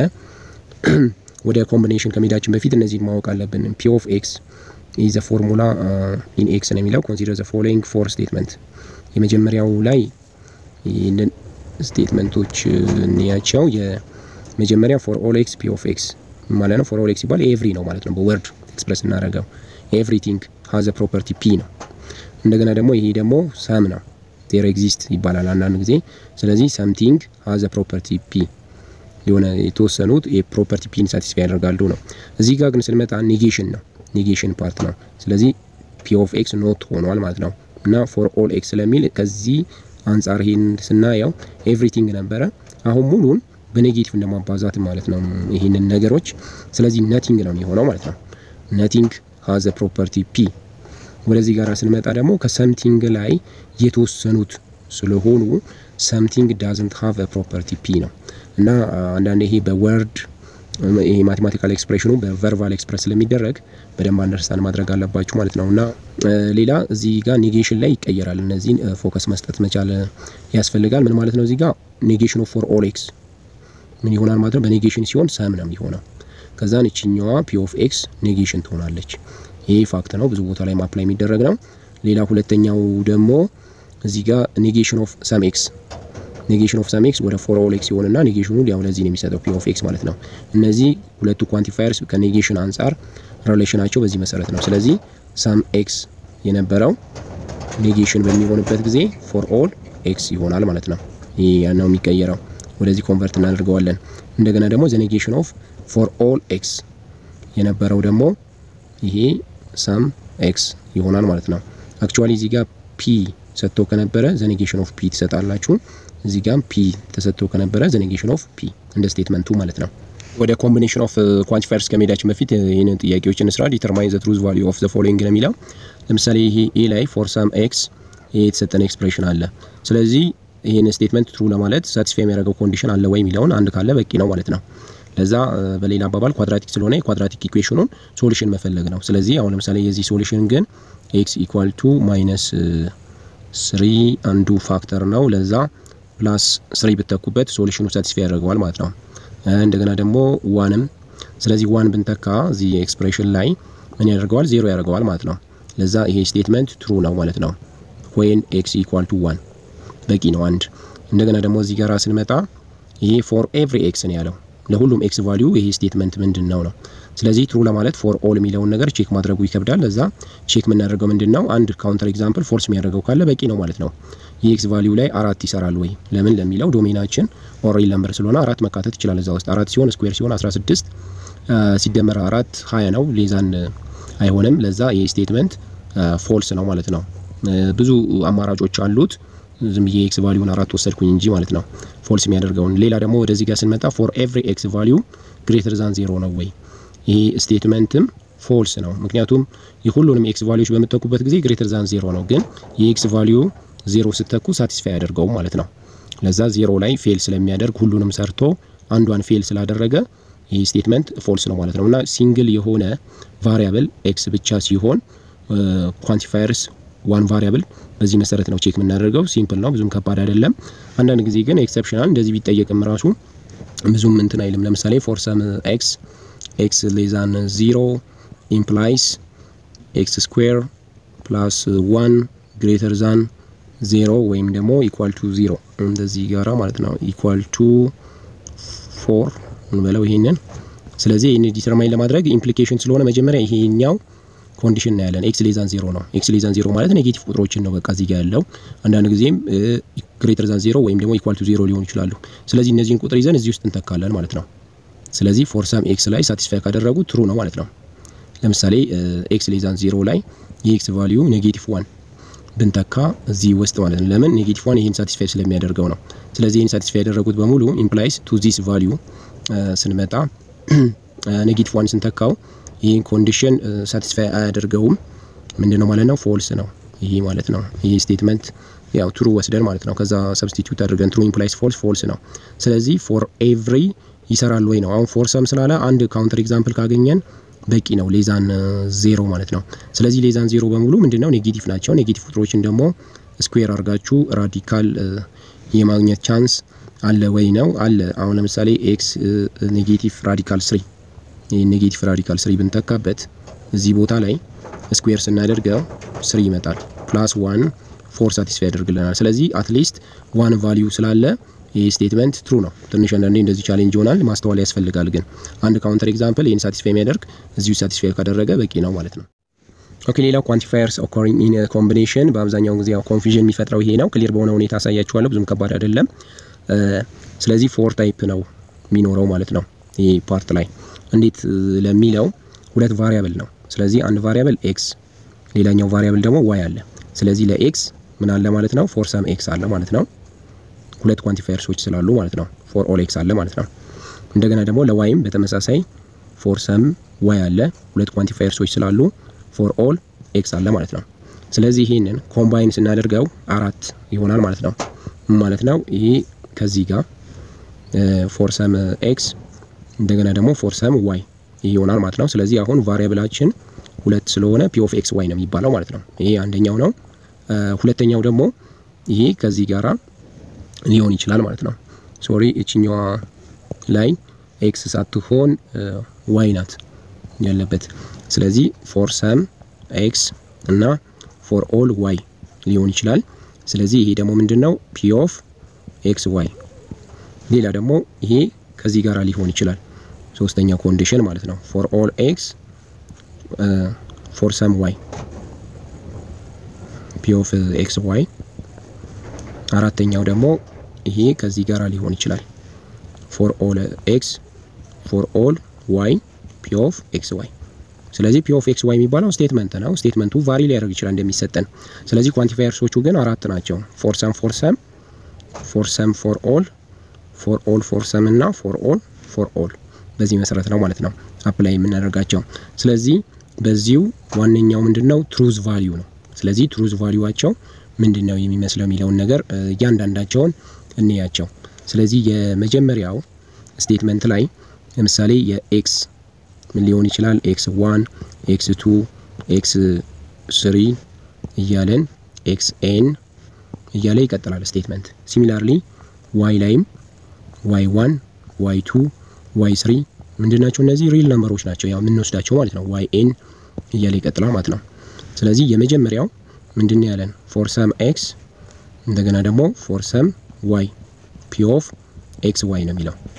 ወደ ኮምቢኔሽን ከሜዳችን በፊት እነዚህን ማወቅ አለብን። ፒ ኦፍ ኤክስ ኢዝ ዘ ፎርሙላ ኢን ኤክስ ነው የሚለው ኮንሲደር ዘ ፎሎዊንግ ፎር ስቴትመንት። የመጀመሪያው ላይ ይህንን ስቴትመንቶች እንያቸው። የመጀመሪያ ፎር ኦል ኤክስ ፒ ኦፍ ኤክስ ማለት ነው። ፎር ኦል ኤክስ ሲባል ኤቭሪ ነው ማለት ነው። በወርድ ኤክስፕረስ እናደርገው ኤቭሪቲንግ ሀዘ ፕሮፐርቲ ፒ ነው። እንደገና ደግሞ ይሄ ደግሞ ሰም ነው ዜር ኤግዚስት ይባላል አንዳንድ ጊዜ። ስለዚህ ሰምቲንግ ሀዘ ፕሮፐርቲ ፒ የሆነ የተወሰኑት የፕሮፐርቲ ፒን ሳቲስፋይ ያደርጋሉ ነው። እዚህ ጋር ግን ስንመጣ ኔጌሽን ነው ኔጌሽን ፓርት ነው። ስለዚህ ፒ ኦፍ ኤክስ ኖት ሆኗል ማለት ነው እና ፎር ኦል ኤክስ ስለሚል ከዚህ አንጻር ይሄን ስናየው ኤቭሪቲንግ ነበረ። አሁን ሙሉን በኔጌቲቭ እንደማባዛት ማለት ነው ይህንን ነገሮች። ስለዚህ ነቲንግ ነው የሆነው ማለት ነው። ነቲንግ ሀዘ ፕሮፐርቲ ፒ። ወደዚህ ጋር ስንመጣ ደግሞ ከሰምቲንግ ላይ የተወሰኑት ስለሆኑ ሰምቲንግ ዳዝንት ሀቭ ፕሮፐርቲ ፒ ነው እና አንዳንድ ይሄ በወርድ ይሄ ማቴማቲካል ኤክስፕሬሽኑ በቨርባል ኤክስፕረስ ስለሚደረግ በደንብ አንደርስታንድ ማድረግ አለባችሁ ማለት ነው። እና ሌላ እዚህ ጋር ኔጌሽን ላይ ይቀየራል። እነዚህን ፎከስ መስጠት መቻል ያስፈልጋል። ምን ማለት ነው? እዚህ ጋር ኔጌሽኑ ፎር ኦል ኤክስ ምን ይሆናል ማለት ነው? በኔጌሽን ሲሆን ሰም ነው የሚሆነው። ከዛን እችኛዋ ፒ ኦፍ ኤክስ ኔጌሽን ትሆናለች። ይሄ ፋክት ነው፣ ብዙ ቦታ ላይ ማፕላይ የሚደረግ ነው። ሌላ ሁለተኛው ደግሞ እዚህ ጋር ኔጌሽን ኦፍ ሰም ኤክስ ኔጌሽን ኦፍ ሰም ኤክስ ወደ ፎር ኦል ኤክስ ይሆንና ኔጌሽኑ ያው ለዚህ ነው የሚሰጠው ፒ ኦፍ ኤክስ ማለት ነው። እነዚህ ሁለቱ ኳንቲፋየርስ ከኔጌሽን አንጻር ሪሌሽናቸው በዚህ መሰረት ነው። ስለዚህ ሰም ኤክስ የነበረው ኔጌሽን በሚሆንበት ጊዜ ፎር ኦል ኤክስ ይሆናል ማለት ነው። ይህ ነው የሚቀየረው። ወደዚህ ኮንቨርት እናደርገዋለን። እንደገና ደግሞ ዘ ኔጌሽን ኦፍ ፎር ኦል ኤክስ የነበረው ደግሞ ይሄ ሰም ኤክስ ይሆናል ማለት ነው። አክቹዋሊ እዚህ ጋር ፒ ሰጥቶ ከነበረ ዘ ኔጌሽን ኦፍ ፒ ትሰጣላችሁ። እዚህ ጋር ፒ ተሰጥቶ ከነበረ ዘ ኔጌሽን ኦፍ ፒ እንደ ስቴትመንቱ ማለት ነው። ወደ ኮምቢኔሽን ኦፍ ኳንቲፋየርስ ከመሄዳችን በፊት ይህንን ጥያቄዎችን እንስራ። ዲተርማይን ዘ ትሩዝ ቫሊዩ ኦፍ ዘ ፎሎዊንግ ነው የሚለው ለምሳሌ ይሄ ኤ ላይ ፎር ሳም ኤክስ ይሄ የተሰጠን ኤክስፕሬሽን አለ። ስለዚህ ይህን ስቴትመንት ትሩ ለማለት ሳቲስፋይ የሚያደርገው ኮንዲሽን አለ ወይ የሚለውን አንድ ካለ በቂ ነው ማለት ነው። ለዛ በሌላ አባባል ኳድራቲክ ስለሆነ የኳድራቲክ ኢኩዌሽኑን ሶሉሽን መፈለግ ነው። ስለዚህ አሁን ለምሳሌ የዚህ ሶሉሽን ግን ኤክስ ኢኳል ቱ ማይነስ ስሪ አንዱ ፋክተር ነው። ለዛ ፕላስ ስሪ ብተኩበት ሶሉሽኑ ሳቲስፋይ ያደርገዋል ማለት ነው። እንደገና ደግሞ ዋንም ስለዚህ ዋን ብንተካ እዚህ ኤክስፕሬሽን ላይ ምን ያደርገዋል? ዜሮ ያደርገዋል ማለት ነው። ለዛ ይሄ ስቴትመንት ትሩ ነው ማለት ነው። ወይን ኤክስ ኢኳል ቱ ዋን በቂ ነው አንድ። እንደገና ደግሞ እዚህ ጋር ስንመጣ ይሄ ፎር ኤቭሪ ኤክስ ነው ያለው ለሁሉም ኤክስ ቫሊዩ ይሄ ስቴትመንት ምንድን ነው ነው። ስለዚህ ትሩ ለማለት ፎር ኦል የሚለውን ነገር ቼክ ማድረጉ ይከብዳል። ለዛ ቼክ የምናደርገው ምንድን ነው አንድ ካውንተር ኤግዛምፕል ፎልስ የሚያደርገው ካለ በቂ ነው ማለት ነው። የኤክስ ቫሊዩ ላይ አራት ይሰራል ወይ ለምን ለሚለው ዶሜናችን ኦር ሪል ነምበር ስለሆነ አራት መካተት ይችላል እዛ ውስጥ አራት ሲሆን ስኩዌር ሲሆን 16 ሲደመር አራት ሀያ ነው ሌዛን አይሆንም። ለዛ ይህ ስቴትመንት ፎልስ ነው ማለት ነው። ብዙ አማራጮች አሉት። ዝም ብዬ ኤክስ ቫሊዩን አራት ወሰድኩኝ እንጂ ማለት ነው ፎልስ የሚያደርገውን። ሌላ ደግሞ ወደዚህ ጋር ስንመጣ ፎር ኤቭሪ ኤክስ ቫሊዩ ግሬተር ዛን ዜሮ ነው ወይ? ይሄ ስቴትመንትም ፎልስ ነው። ምክንያቱም የሁሉንም ኤክስ ቫሊዩዎች በምትተኩበት ጊዜ ግሬተር ዛን ዜሮ ነው። ግን የኤክስ ቫሊዩ ዜሮ ስተኩ ሳቲስፋይ ያደርገውም ማለት ነው። ለዛ ዜሮ ላይ ፌል ስለሚያደርግ ሁሉንም ሰርቶ አንዷን ፌል ስላደረገ ይህ ስቴትመንት ፎልስ ነው ማለት ነው። እና ሲንግል የሆነ ቫሪያብል ኤክስ ብቻ ሲሆን ኳንቲፋየርስ ዋን ቫሪያብል በዚህ መሰረት ነው ቼክ የምናደርገው። ሲምፕል ነው፣ ብዙም ከባድ አይደለም። አንዳንድ ጊዜ ግን ኤክሰፕሽናል እንደዚህ ቢጠየቅም ራሱ ብዙም እንትን አይልም። ለምሳሌ ፎር ሰም ኤክስ ኤክስ ሌዛን ዚሮ ኢምፕላይስ ኤክስ ስኩዌር ፕላስ ዋን ግሬተር ዛን ዜሮ ወይም ደግሞ ኢኳል ቱ ዚሮ እንደዚህ ጋራ ማለት ነው ኢኳል ቱ ፎር እንበለው ይሄንን። ስለዚህ ይህን ዲተርማይን ለማድረግ ኢምፕሊኬሽን ስለሆነ መጀመሪያ ይሄኛው ኮንዲሽን ነው ያለን። ኤክስ ሌዛን ዜሮ ነው። ኤክስ ሌዛን ዜሮ ማለት ኔጌቲቭ ቁጥሮችን ነው በቃ እዚህ ጋር ያለው። አንዳንድ ጊዜም ግሬተር ዛን ዜሮ ወይም ደግሞ ኢኳል ቱ ዜሮ ሊሆኑ ይችላሉ። ስለዚህ እነዚህን ቁጥር ይዘን እዚህ ውስጥ እንተካለን ማለት ነው። ስለዚህ ፎር ሰም ኤክስ ላይ ሳቲስፋይ ካደረጉ ትሩ ነው ማለት ነው። ለምሳሌ ኤክስ ሌዛን ዜሮ ላይ የኤክስ ቫሊዩ ኔጌቲቭ ዋን ብንተካ እዚህ ውስጥ ማለት ነው። ለምን ኔጌቲቭ ዋን ይህን ሳቲስፋይ ስለሚያደርገው ነው። ስለዚህ ይህን ሳቲስፋይ ያደረጉት በሙሉ ኢምፕላይስ ቱ ዚስ ቫሊዩ ስንመጣ ኔጌቲቭ ዋን ስንተካው ይህን ኮንዲሽን ሳቲስፋይ አያደርገውም። ምንድን ነው ማለት ነው? ፎልስ ነው ይሄ ማለት ነው። ይህ ስቴትመንት ያው ትሩ ወስደን ማለት ነው። ከዛ ሰብስቲቱት አድርገን ትሩ ኢምፕላይስ ፎልስ ፎልስ ነው። ስለዚህ ፎር ኤቭሪ ይሰራል ወይ ነው። አሁን ፎር ሰም ስላለ አንድ ካውንተር ኤግዛምፕል ካገኘን በቂ ነው። ሌዛን ዜሮ ማለት ነው። ስለዚህ ሌዛን ዜሮ በሙሉ ምንድነው ኔጌቲቭ ናቸው። ኔጌቲቭ ቁጥሮችን ደግሞ ስኩዌር አድርጋችሁ ራዲካል የማግኘት ቻንስ አለ ወይ ነው አለ። አሁን ለምሳሌ ኤክስ ኔጌቲቭ ራዲካል ስሪ ይህ ኔጌቲቭ ራዲካል ስሪ ብንተካበት እዚህ ቦታ ላይ ስኩዌር ስናደርገው ስሪ ይመጣል። ፕላስ ዋን ፎር ሳቲስፋይ ያደርግልናል። ስለዚህ አትሊስት ዋን ቫሊዩ ስላለ ይህ ስቴትመንት ትሩ ነው። ትንሽ አንዳንዴ እንደዚህ ቻሌንጅ ይሆናል፣ ማስተዋል ያስፈልጋል። ግን አንድ ካውንተር ኤግዛምፕል ይህን ሳቲስፋይ የሚያደርግ እዚሁ ሳቲስፋይ ካደረገ በቂ ነው ማለት ነው። ኦኬ ሌላው ኳንቲፋየርስ ኦኮሪንግ ኢን ኮምቢኔሽን በአብዛኛው ጊዜ ያው ኮንፊዥን የሚፈጥረው ይሄ ነው። ክሊር በሆነ ሁኔታ አሳያችኋለሁ። ብዙም ከባድ አይደለም። ስለዚህ ፎር ታይፕ ነው የሚኖረው ማለት ነው ይሄ ፓርት ላይ እንዴት ለሚለው ሁለት ቫሪያብል ነው። ስለዚህ አንድ ቫሪያብል ኤክስ ሌላኛው ቫሪያብል ደግሞ ዋይ አለ። ስለዚህ ለኤክስ ምን አለ ማለት ነው? ፎር ሰም ኤክስ አለ ማለት ነው። ሁለት ኳንቲፋየርሶች ስላሉ ማለት ነው። ፎር ኦል ኤክስ አለ ማለት ነው። እንደገና ደግሞ ለዋይም በተመሳሳይ ፎር ሰም ዋይ አለ። ሁለት ኳንቲፋየርሶች ስላሉ ፎር ኦል ኤክስ አለ ማለት ነው። ስለዚህ ይህንን ኮምባይን ስናደርገው አራት ይሆናል ማለት ነው። ማለት ነው ይሄ ከዚህ ጋር ፎር ሰም ኤክስ እንደገና ደግሞ ፎር ሰም ዋይ ይሄ ይሆናል ማለት ነው። ስለዚህ አሁን ቫሪያብላችን ሁለት ስለሆነ ፒ ኦፍ ኤክስ ዋይ ነው የሚባለው ማለት ነው። ይሄ አንደኛው ነው። ሁለተኛው ደግሞ ይሄ ከዚህ ጋራ ሊሆን ይችላል ማለት ነው። ሶሪ እችኛዋ ላይ ኤክስ ሳትሆን ዋይ ናት ያለበት። ስለዚህ ፎር ሰም ኤክስ እና ፎር ኦል ዋይ ሊሆን ይችላል። ስለዚህ ይሄ ደግሞ ምንድነው ፒ ኦፍ ኤክስ ዋይ። ሌላ ደግሞ ይሄ ከዚህ ጋራ ሊሆን ይችላል ሶስተኛው ኮንዲሽን ማለት ነው። ፎር ኦል ኤክስ ፎር ሰም ዋይ ፒ ኦፍ ኤክስ ዋይ። አራተኛው ደግሞ ይሄ ከዚህ ጋራ ሊሆን ይችላል ፎር ኦል ኤክስ ፎር ኦል ዋይ ፒ ኦፍ ኤክስ ዋይ። ስለዚህ ፒ ኦፍ ኤክስ ዋይ የሚባለው ስቴትመንት ነው። ስቴትመንቱ ቫሪ ሊያደርግ ይችላል እንደሚሰጠን። ስለዚህ ኳንቲፋየርሶቹ ግን አራት ናቸው። ፎር ሰም ፎር ሰም ፎር ሰም ፎር ኦል ፎር ኦል ፎር ሰም እና ፎር ኦል ፎር ኦል በዚህ መሰረት ነው ማለት ነው አፕላይ የምናደርጋቸው። ስለዚህ በዚሁ ዋነኛው ምንድነው ትሩዝ ቫሊዩ ነው። ስለዚህ ትሩዝ ቫሊዩዋቸው ምንድን ነው የሚመስለው የሚለውን ነገር እያንዳንዳቸውን እንያቸው። ስለዚህ የመጀመሪያው ስቴትመንት ላይ ለምሳሌ የኤክስ ምን ሊሆን ይችላል? ኤክስ ዋን ኤክስ ቱ ኤክስ ስሪ እያለን ኤክስ ኤን እያለ ይቀጥላል ስቴትመንት። ሲሚላርሊ ዋይ ላይም ዋይ ዋን ዋይ ቱ ዋይ ስሪ ምንድናቸው? እነዚህ ሪል ነምበሮች ናቸው፣ ያው የምንወስዳቸው ማለት ነው። ዋይ ኤን እያለ ይቀጥላል ማለት ነው። ስለዚህ የመጀመሪያው ምንድን ያለን ፎር ሰም ኤክስ እንደገና ደግሞ ፎር ሰም ዋይ ፒ ኦፍ ኤክስ ዋይ ነው የሚለው።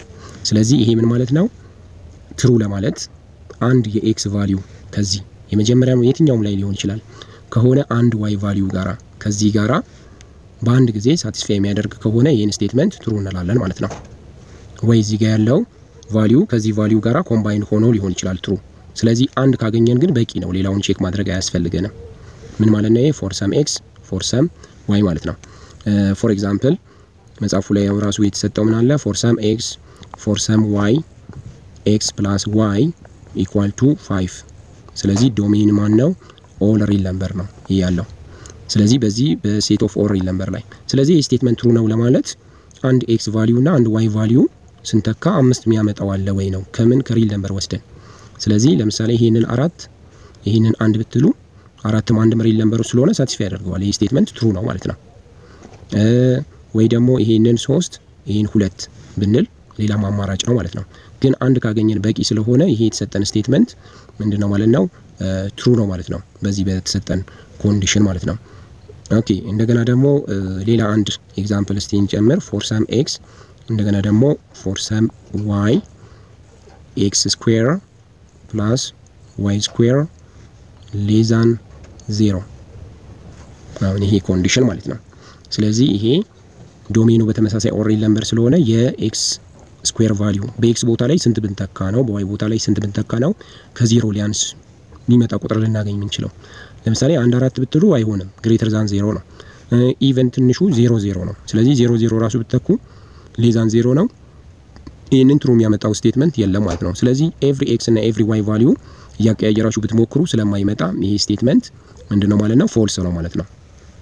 ስለዚህ ይሄ ምን ማለት ነው? ትሩ ለማለት አንድ የኤክስ ቫሊዩ ከዚህ የመጀመሪያ የትኛውም ላይ ሊሆን ይችላል ከሆነ አንድ ዋይ ቫሊዩ ጋራ ከዚህ ጋራ በአንድ ጊዜ ሳቲስፋይ የሚያደርግ ከሆነ ይህን ስቴትመንት ትሩ እንላለን ማለት ነው። ወይ እዚህ ጋር ያለው ቫሊዩ ከዚህ ቫሊዩ ጋራ ኮምባይን ሆኖ ሊሆን ይችላል ትሩ። ስለዚህ አንድ ካገኘን ግን በቂ ነው፣ ሌላውን ቼክ ማድረግ አያስፈልገንም። ምን ማለት ነው? ይሄ ፎር ሰም ኤክስ ፎር ሰም ዋይ ማለት ነው። ፎር ኤግዛምፕል መጽሐፉ ላይ ራሱ የተሰጠው ምን አለ? ፎር ሰም ኤክስ ፎር ሰም ዋይ ኤክስ ፕላስ ዋይ ኢኳል ቱ ፋይቭ። ስለዚህ ዶሜን ማን ነው? ኦል ሪል ነምበር ነው ይህ ያለው። ስለዚህ በዚህ በሴት ኦፍ ኦል ሪል ነምበር ላይ ስለዚህ የስቴትመንት ትሩ ነው ለማለት አንድ ኤክስ ቫሊዩ እና አንድ ዋይ ቫሊዩ ስንተካ አምስት የሚያመጣው አለ ወይ ነው ከምን ከሪል ነምበር ወስደን። ስለዚህ ለምሳሌ ይሄንን አራት ይሄንን አንድ ብትሉ አራትም አንድ ሪል ነምበሩ ስለሆነ ሳቲስፋይ ያደርገዋል። ይህ ስቴትመንት ትሩ ነው ማለት ነው። ወይ ደግሞ ይሄንን ሶስት ይሄን ሁለት ብንል ሌላም አማራጭ ነው ማለት ነው። ግን አንድ ካገኘን በቂ ስለሆነ ይሄ የተሰጠን ስቴትመንት ምንድን ነው ማለት ነው? ትሩ ነው ማለት ነው። በዚህ በተሰጠን ኮንዲሽን ማለት ነው። ኦኬ እንደገና ደግሞ ሌላ አንድ ኤግዛምፕል እስቲ እንጨምር። ፎር ሰም ኤክስ እንደገና ደግሞ ፎር ሰም ዋይ ኤክስ ስኩዌር ፕላስ ዋይ ስኩዌር ሌዛን ዜሮ አሁን ይሄ ኮንዲሽን ማለት ነው። ስለዚህ ይሄ ዶሜኑ በተመሳሳይ ኦሬል ነምበር ስለሆነ የኤክስ ስኩዌር ቫሊዩ በኤክስ ቦታ ላይ ስንት ብንተካ ነው፣ በዋይ ቦታ ላይ ስንት ብንተካ ነው ከዜሮ ሊያንስ የሚመጣ ቁጥር ልናገኝ የምንችለው። ለምሳሌ አንድ አራት ብትሉ አይሆንም፣ ግሬተር ዛን ዜሮ ነው። ኢቨን ትንሹ ዜሮ ዜሮ ነው። ስለዚህ ዜሮ ዜሮ ራሱ ብትተኩ ሌዛን ዜሮ ነው። ይህንን ትሩ የሚያመጣው ስቴትመንት የለም ማለት ነው። ስለዚህ ኤቭሪ ኤክስ እና ኤቭሪ ዋይ ቫሊዩ እያቀያየራችሁ ብትሞክሩ ስለማይመጣ ይሄ ስቴትመንት ምንድን ነው ማለት ነው? ፎልስ ነው ማለት ነው።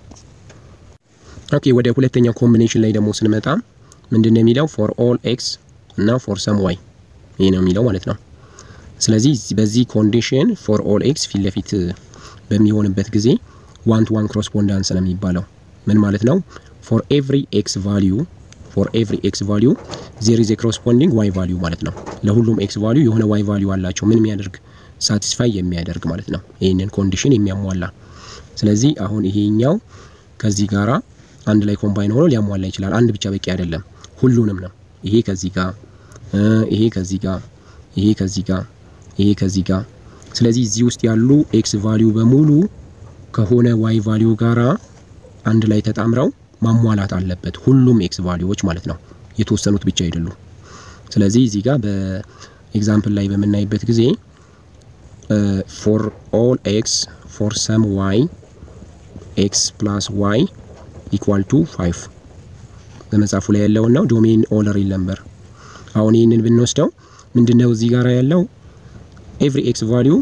ኦኬ ወደ ሁለተኛው ኮምቢኔሽን ላይ ደግሞ ስንመጣ ምንድን ነው የሚለው ፎር ኦል ኤክስ እና ፎር ሰም ዋይ ይሄ ነው የሚለው ማለት ነው። ስለዚህ በዚህ ኮንዲሽን ፎር ኦል ኤክስ ፊት ለፊት በሚሆንበት ጊዜ ዋን ቱ ዋን ኮረስፖንዳንስ ነው የሚባለው። ምን ማለት ነው? ፎር ኤቭሪ ኤክስ ቫሊዩ ፎር ኤቭሪ ኤክስ ቫሊዩ ዜር ኢዝ ኤ ኮረስፖንዲንግ ዋይ ቫሊዩ ማለት ነው። ለሁሉም ኤክስ ቫሊዩ የሆነ ዋይ ቫሊዩ አላቸው። ምን የሚያደርግ ሳቲስፋይ የሚያደርግ ማለት ነው። ይህንን ኮንዲሽን የሚያሟላ ስለዚህ አሁን ይሄኛው ከዚህ ጋራ አንድ ላይ ኮምባይን ሆኖ ሊያሟላ ይችላል። አንድ ብቻ በቂ አይደለም፣ ሁሉንም ነው። ይሄ ከዚህ ጋር ይሄ ከዚህ ጋር ይሄ ከዚህ ጋር ይሄ ከዚህ ጋር። ስለዚህ እዚህ ውስጥ ያሉ ኤክስ ቫሊዩ በሙሉ ከሆነ ዋይ ቫሊዩ ጋራ አንድ ላይ ተጣምረው ማሟላት አለበት። ሁሉም ኤክስ ቫሊዩዎች ማለት ነው፣ የተወሰኑት ብቻ አይደሉም። ስለዚህ እዚህ ጋር በኤግዛምፕል ላይ በምናይበት ጊዜ ፎር ኦል ኤክስ ፎር ሰም ዋይ ኤክስ ፕላስ ዋይ ኢኳል ቱ ፋይቭ በመጽሐፉ ላይ ያለውን ነው። ዶሜን ኦል ሪል ነምበር። አሁን ይህንን ብንወስደው ምንድነው እዚህ ጋር ያለው ኤቭሪ ኤክስ ቫሊዩ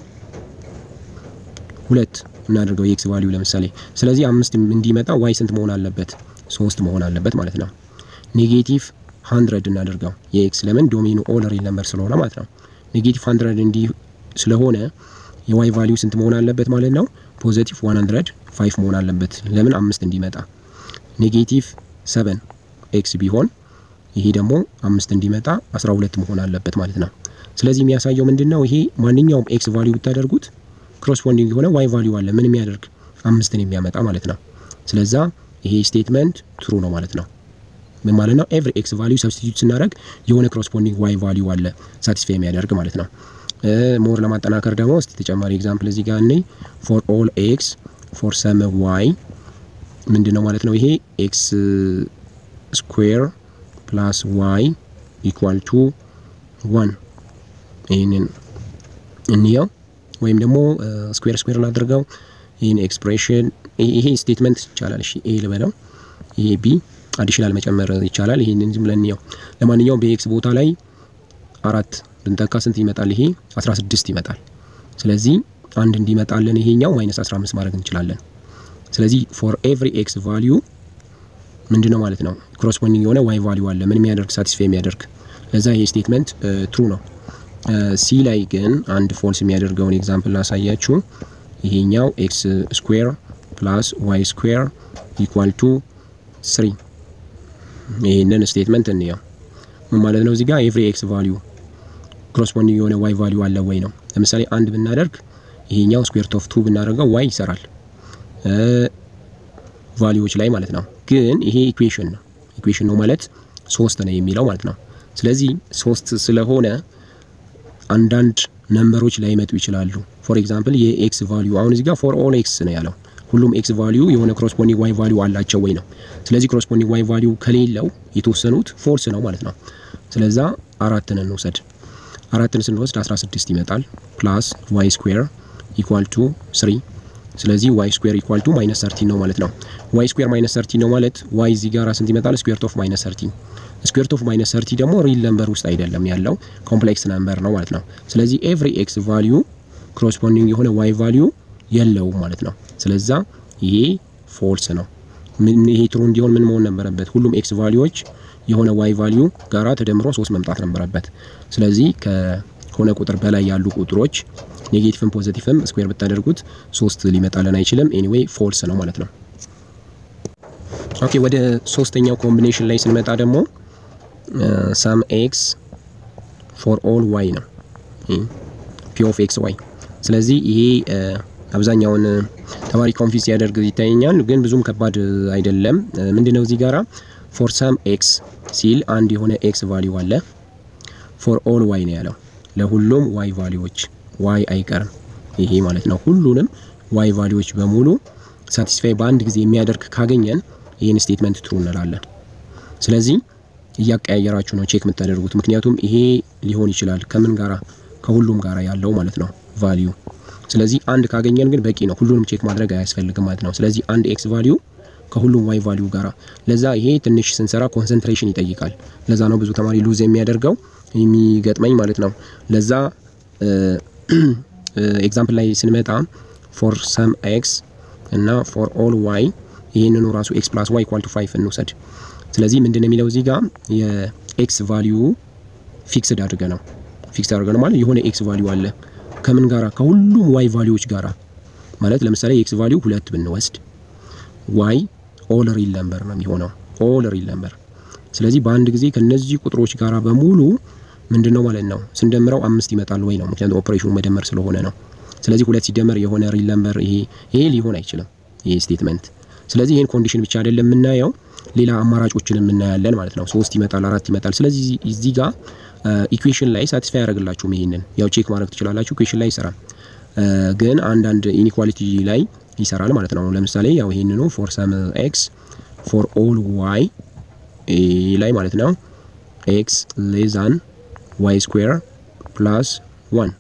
ሁለት እናደርገው የኤክስ ቫሊዩ ለምሳሌ። ስለዚህ አምስት እንዲመጣ ዋይ ስንት መሆን አለበት? ሶስት መሆን አለበት ማለት ነው። ኔጌቲቭ ሀንድረድ እናደርገው የኤክስ ለምን ዶሜኑ ኦል ሪል ነምበር ስለሆነ ማለት ነው። ኔጌቲቭ ሀንድረድ እንዲህ ስለሆነ የዋይ ቫሊዩ ስንት መሆን አለበት ማለት ነው? ፖዘቲቭ ዋን ሀንድረድ ፋይቭ መሆን አለበት። ለምን አምስት እንዲመጣ። ኔጌቲቭ ሰቨን ኤክስ ቢሆን ይሄ ደግሞ አምስት እንዲመጣ አስራ ሁለት መሆን አለበት ማለት ነው። ስለዚህ የሚያሳየው ምንድን ነው? ይሄ ማንኛውም ኤክስ ቫሊዩ ብታደርጉት ኮረስፖንዲንግ የሆነ ዋይ ቫሊዩ አለ ምን የሚያደርግ አምስትን የሚያመጣ ማለት ነው። ስለዛ ይሄ ስቴትመንት ትሩ ነው ማለት ነው። ምን ማለት ነው? ኤቭሪ ኤክስ ቫሊዩ ሰብስቲቱት ስናደርግ የሆነ ኮረስፖንዲንግ ዋይ ቫሊዩ አለ ሳቲስፋይ የሚያደርግ ማለት ነው። ሞር ለማጠናከር ደግሞ እስቲ ተጨማሪ ኤግዛምፕል እዚህ ጋር እኔ ፎር ኦል ኤክስ ፎር ሰም ዋይ ምንድን ነው ማለት ነው? ይሄ ኤክስ ስኩዌር ፕላስ ዋይ ኢኳል ቱ ዋን ይህንን እንየው ወይም ደግሞ ስኩዌር ስኩዌር ላድርገው ይህን ኤክስፕሬሽን ይሄ ስቴትመንት ይቻላል። እሺ ኤ ልበለው፣ ይሄ ቢ አዲሽናል መጨመር ይቻላል። ይህንን ዝም ብለን እንየው። ለማንኛውም በኤክስ ቦታ ላይ አራት ብንተካ ስንት ይመጣል? ይሄ 16 ይመጣል። ስለዚህ አንድ እንዲመጣልን ይሄኛው ማይነስ 15 ማድረግ እንችላለን። ስለዚህ ፎር ኤቭሪ ኤክስ ቫሊዩ ምንድን ነው ማለት ነው ኮረስፖንዲንግ የሆነ ዋይ ቫሊዩ አለ ምን የሚያደርግ ሳቲስፋይ የሚያደርግ ለዛ ይሄ ስቴትመንት ትሩ ነው። ሲ ላይ ግን አንድ ፎልስ የሚያደርገውን ኤግዛምፕል ላሳያችሁ። ይሄኛው ኤክስ ስኩዌር ፕላስ ዋይ ስኩዌር ኢኳል ቱ ስሪ ይህንን ስቴትመንት እንየው። ምን ማለት ነው? እዚህ ጋር ኤቭሪ ኤክስ ቫሊዩ ኮረስፖንዲንግ የሆነ ዋይ ቫሊዩ አለ ወይ ነው። ለምሳሌ አንድ ብናደርግ ይሄኛው ስኩዌር ኦፍ ቱ ብናደርገው ዋይ ይሰራል ቫሊዩዎች ላይ ማለት ነው። ግን ይሄ ኢኩዌሽን ነው። ኢኩዌሽን ነው ማለት ሶስት ነው የሚለው ማለት ነው። ስለዚህ ሶስት ስለሆነ አንዳንድ ነምበሮች ላይመጡ ይችላሉ። ፎር ኤግዛምፕል የኤክስ ቫሊዩ አሁን እዚህ ጋር ፎር ኦል ኤክስ ነው ያለው። ሁሉም ኤክስ ቫሊዩ የሆነ ክሮስፖንዲንግ ዋይ ቫሊዩ አላቸው ወይ ነው። ስለዚህ ክሮስፖንዲንግ ዋይ ቫሊዩ ከሌለው የተወሰኑት ፎልስ ነው ማለት ነው። ስለዛ አራትን እንውሰድ። አራትን ስንወስድ 16 ይመጣል ፕላስ ዋይ ስኩዌር ኢኳል ቱ 3 ስለዚህ ዋይ ስኩዌር ኢኳል ቱ ማይነስ ሰርቲን ነው ማለት ነው። ዋይ ስኩዌር ማይነስ ሰርቲን ነው ማለት ዋይ እዚህ ጋር ስንት ይመጣል? ስኩዌር ኦፍ ማይነስ ሰርቲን ስኩዌር ኦፍ ማይነስ ሰርቲ ደግሞ ሪል ነምበር ውስጥ አይደለም ያለው ኮምፕሌክስ ነምበር ነው ማለት ነው። ስለዚህ ኤቭሪ ኤክስ ቫሊዩ ኮረስፖንዲንግ የሆነ ዋይ ቫሊዩ የለውም ማለት ነው። ስለዛ ይሄ ፎልስ ነው። ይሄ ትሩ እንዲሆን ምን መሆን ነበረበት? ሁሉም ኤክስ ቫሊዩዎች የሆነ ዋይ ቫሊዩ ጋራ ተደምሮ ሶስት መምጣት ነበረበት። ስለዚህ ከሆነ ቁጥር በላይ ያሉ ቁጥሮች ኔጌቲቭም ፖዚቲቭም ስኩዌር ብታደርጉት ሶስት ሊመጣልን አይችልም። ኤኒዌይ ፎልስ ነው ማለት ነው። ኦኬ ወደ ሶስተኛው ኮምቢኔሽን ላይ ስንመጣ ደግሞ ሳም ኤክስ ፎር ኦል ዋይ ነው ፒ ኦፍ ኤክስ ዋይ። ስለዚህ ይሄ አብዛኛውን ተማሪ ኮንፊውዝ ሲያደርግ ይታየኛል፣ ግን ብዙም ከባድ አይደለም። ምንድነው እዚህ ጋራ ፎር ሳም ኤክስ ሲል አንድ የሆነ ኤክስ ቫሊዩ አለ። ፎር ኦል ዋይ ነው ያለው ለሁሉም ዋይ ቫሊዎች ዋይ አይቀርም ይሄ ማለት ነው። ሁሉንም ዋይ ቫሊዎች በሙሉ ሳቲስፋይ በአንድ ጊዜ የሚያደርግ ካገኘን ይህን ስቴትመንት ትሩ እንላለን። ስለዚህ እያቀያየራችሁ ነው ቼክ የምታደርጉት። ምክንያቱም ይሄ ሊሆን ይችላል ከምን ጋራ ከሁሉም ጋራ ያለው ማለት ነው ቫሊዩ። ስለዚህ አንድ ካገኘን ግን በቂ ነው፣ ሁሉንም ቼክ ማድረግ አያስፈልግም ማለት ነው። ስለዚህ አንድ ኤክስ ቫሊዩ ከሁሉም ዋይ ቫሊዩ ጋራ ለዛ ይሄ ትንሽ ስንሰራ ኮንሰንትሬሽን ይጠይቃል። ለዛ ነው ብዙ ተማሪ ሉዝ የሚያደርገው የሚገጥመኝ ማለት ነው። ለዛ ኤግዛምፕል ላይ ስንመጣ ፎር ሰም ኤክስ እና ፎር ኦል ዋይ ይህንኑ ራሱ ኤክስ ፕላስ ዋይ ኢኳል ቱ ፋይቭ እንውሰድ። ስለዚህ ምንድን ነው የሚለው እዚህ ጋር የኤክስ ቫሊዩ ፊክስድ አድርገ ነው ፊክስድ አድርገ ነው ማለት የሆነ ኤክስ ቫሊዩ አለ ከምን ጋራ ከሁሉም ዋይ ቫሊዩዎች ጋራ ማለት ለምሳሌ የኤክስ ቫሊዩ ሁለት ብንወስድ ዋይ ኦል ሪል ነምበር ነው የሚሆነው ኦል ሪል ነምበር። ስለዚህ በአንድ ጊዜ ከነዚህ ቁጥሮች ጋራ በሙሉ ምንድን ነው ማለት ነው ስንደምረው አምስት ይመጣል ወይ ነው። ምክንያቱም ኦፕሬሽኑ መደመር ስለሆነ ነው። ስለዚህ ሁለት ሲደመር የሆነ ሪል ነምበር ይሄ ይሄ ሊሆን አይችልም ይሄ ስቴትመንት። ስለዚህ ይሄን ኮንዲሽን ብቻ አይደለም የምናየው ሌላ አማራጮችን የምናያለን ማለት ነው። ሶስት ይመጣል፣ አራት ይመጣል። ስለዚህ እዚህ ጋር ኢኩዌሽን ላይ ሳቲስፋይ ያደርግላችሁም ይሄንን ያው ቼክ ማድረግ ትችላላችሁ። ኢኩዌሽን ላይ ይሰራል፣ ግን አንዳንድ ኢኒኳሊቲ ላይ ይሰራል ማለት ነው። ለምሳሌ ያው ይሄንኑ ፎር ሰም ኤክስ ፎር ኦል ዋይ ላይ ማለት ነው ኤክስ ሌዛን ዋይ ስኩዌር ፕላስ ዋን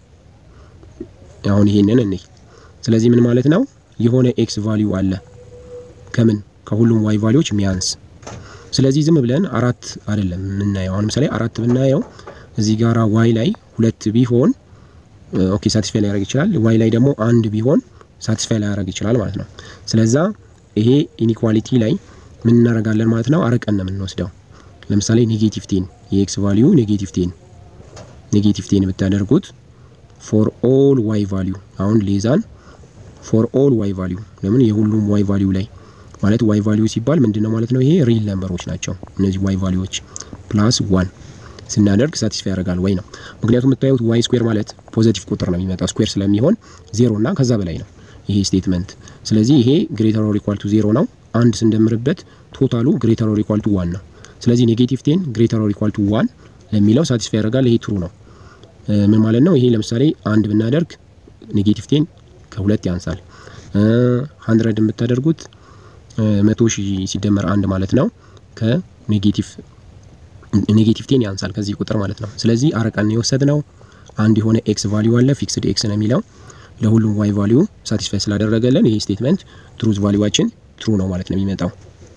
አሁን ይሄንን እንይ። ስለዚህ ምን ማለት ነው የሆነ ኤክስ ቫሊዩ አለ ከምን ከሁሉም ዋይ ቫሊዎች ሚያንስ። ስለዚህ ዝም ብለን አራት አይደለም የምናየው። አሁን ምሳሌ አራት ብናየው እዚህ ጋራ ዋይ ላይ ሁለት ቢሆን ኦኬ ሳቲስፋይ ሊያደርግ ይችላል። ዋይ ላይ ደግሞ አንድ ቢሆን ሳቲስፋይ ሊያደርግ ይችላል ማለት ነው። ስለዛ ይሄ ኢኒኳሊቲ ላይ ምን እናደርጋለን ማለት ነው አርቀን ነው የምንወስደው። ለምሳሌ ኔጌቲቭ ቴን የኤክስ ቫሊዩ ኔጌቲቭ ቴን ኔጌቲቭ ቴን ብታደርጉት ፎር ኦል ዋይ ቫሊዩ አሁን ሌዛን ፎር ኦል ዋይ ቫሊዩ ለምን የሁሉም ዋይ ቫሊዩ ላይ ማለት ዋይ ቫሊዩ ሲባል ምንድነው ማለት ነው? ይሄ ሪል ነምበሮች ናቸው እነዚህ ዋይ ቫሊዩዎች ፕላስ ዋን ስናደርግ ሳቲስፋይ ያደርጋል ወይ ነው። ምክንያቱም የምታዩት ዋይ ስኩዌር ማለት ፖዘቲቭ ቁጥር ነው የሚመጣው ስኩዌር ስለሚሆን ዜሮ እና ከዛ በላይ ነው ይሄ ስቴትመንት። ስለዚህ ይሄ ግሬተር ኦር ኢኳል ቱ ዜሮ ነው። አንድ ስንደምርበት ቶታሉ ግሬተር ኦር ኢኳል ቱ ዋን ነው። ስለዚህ ኔጌቲቭ ቴን ግሬተር ኦር ኢኳል ቱ ዋን ለሚለው ሳቲስፋይ ያደርጋል። ይሄ ትሩ ነው። ምን ማለት ነው? ይሄ ለምሳሌ አንድ ብናደርግ ኔጌቲቭ ቴን ከሁለት ያንሳል። ሀንድረድ የምታደርጉት መቶ ሺህ ሲደመር አንድ ማለት ነው ከኔጌቲቭ ኔጌቲቭ ቴን ያንሳል ከዚህ ቁጥር ማለት ነው። ስለዚህ አረቀን የወሰድ ነው አንድ የሆነ ኤክስ ቫሊዩ አለ ፊክስድ ኤክስ ነው የሚለው ለሁሉም ዋይ ቫሊዩ ሳቲስፋይ ስላደረገልን ይሄ ስቴትመንት ትሩዝ ቫሊዩዋችን ትሩ ነው ማለት ነው የሚመጣው።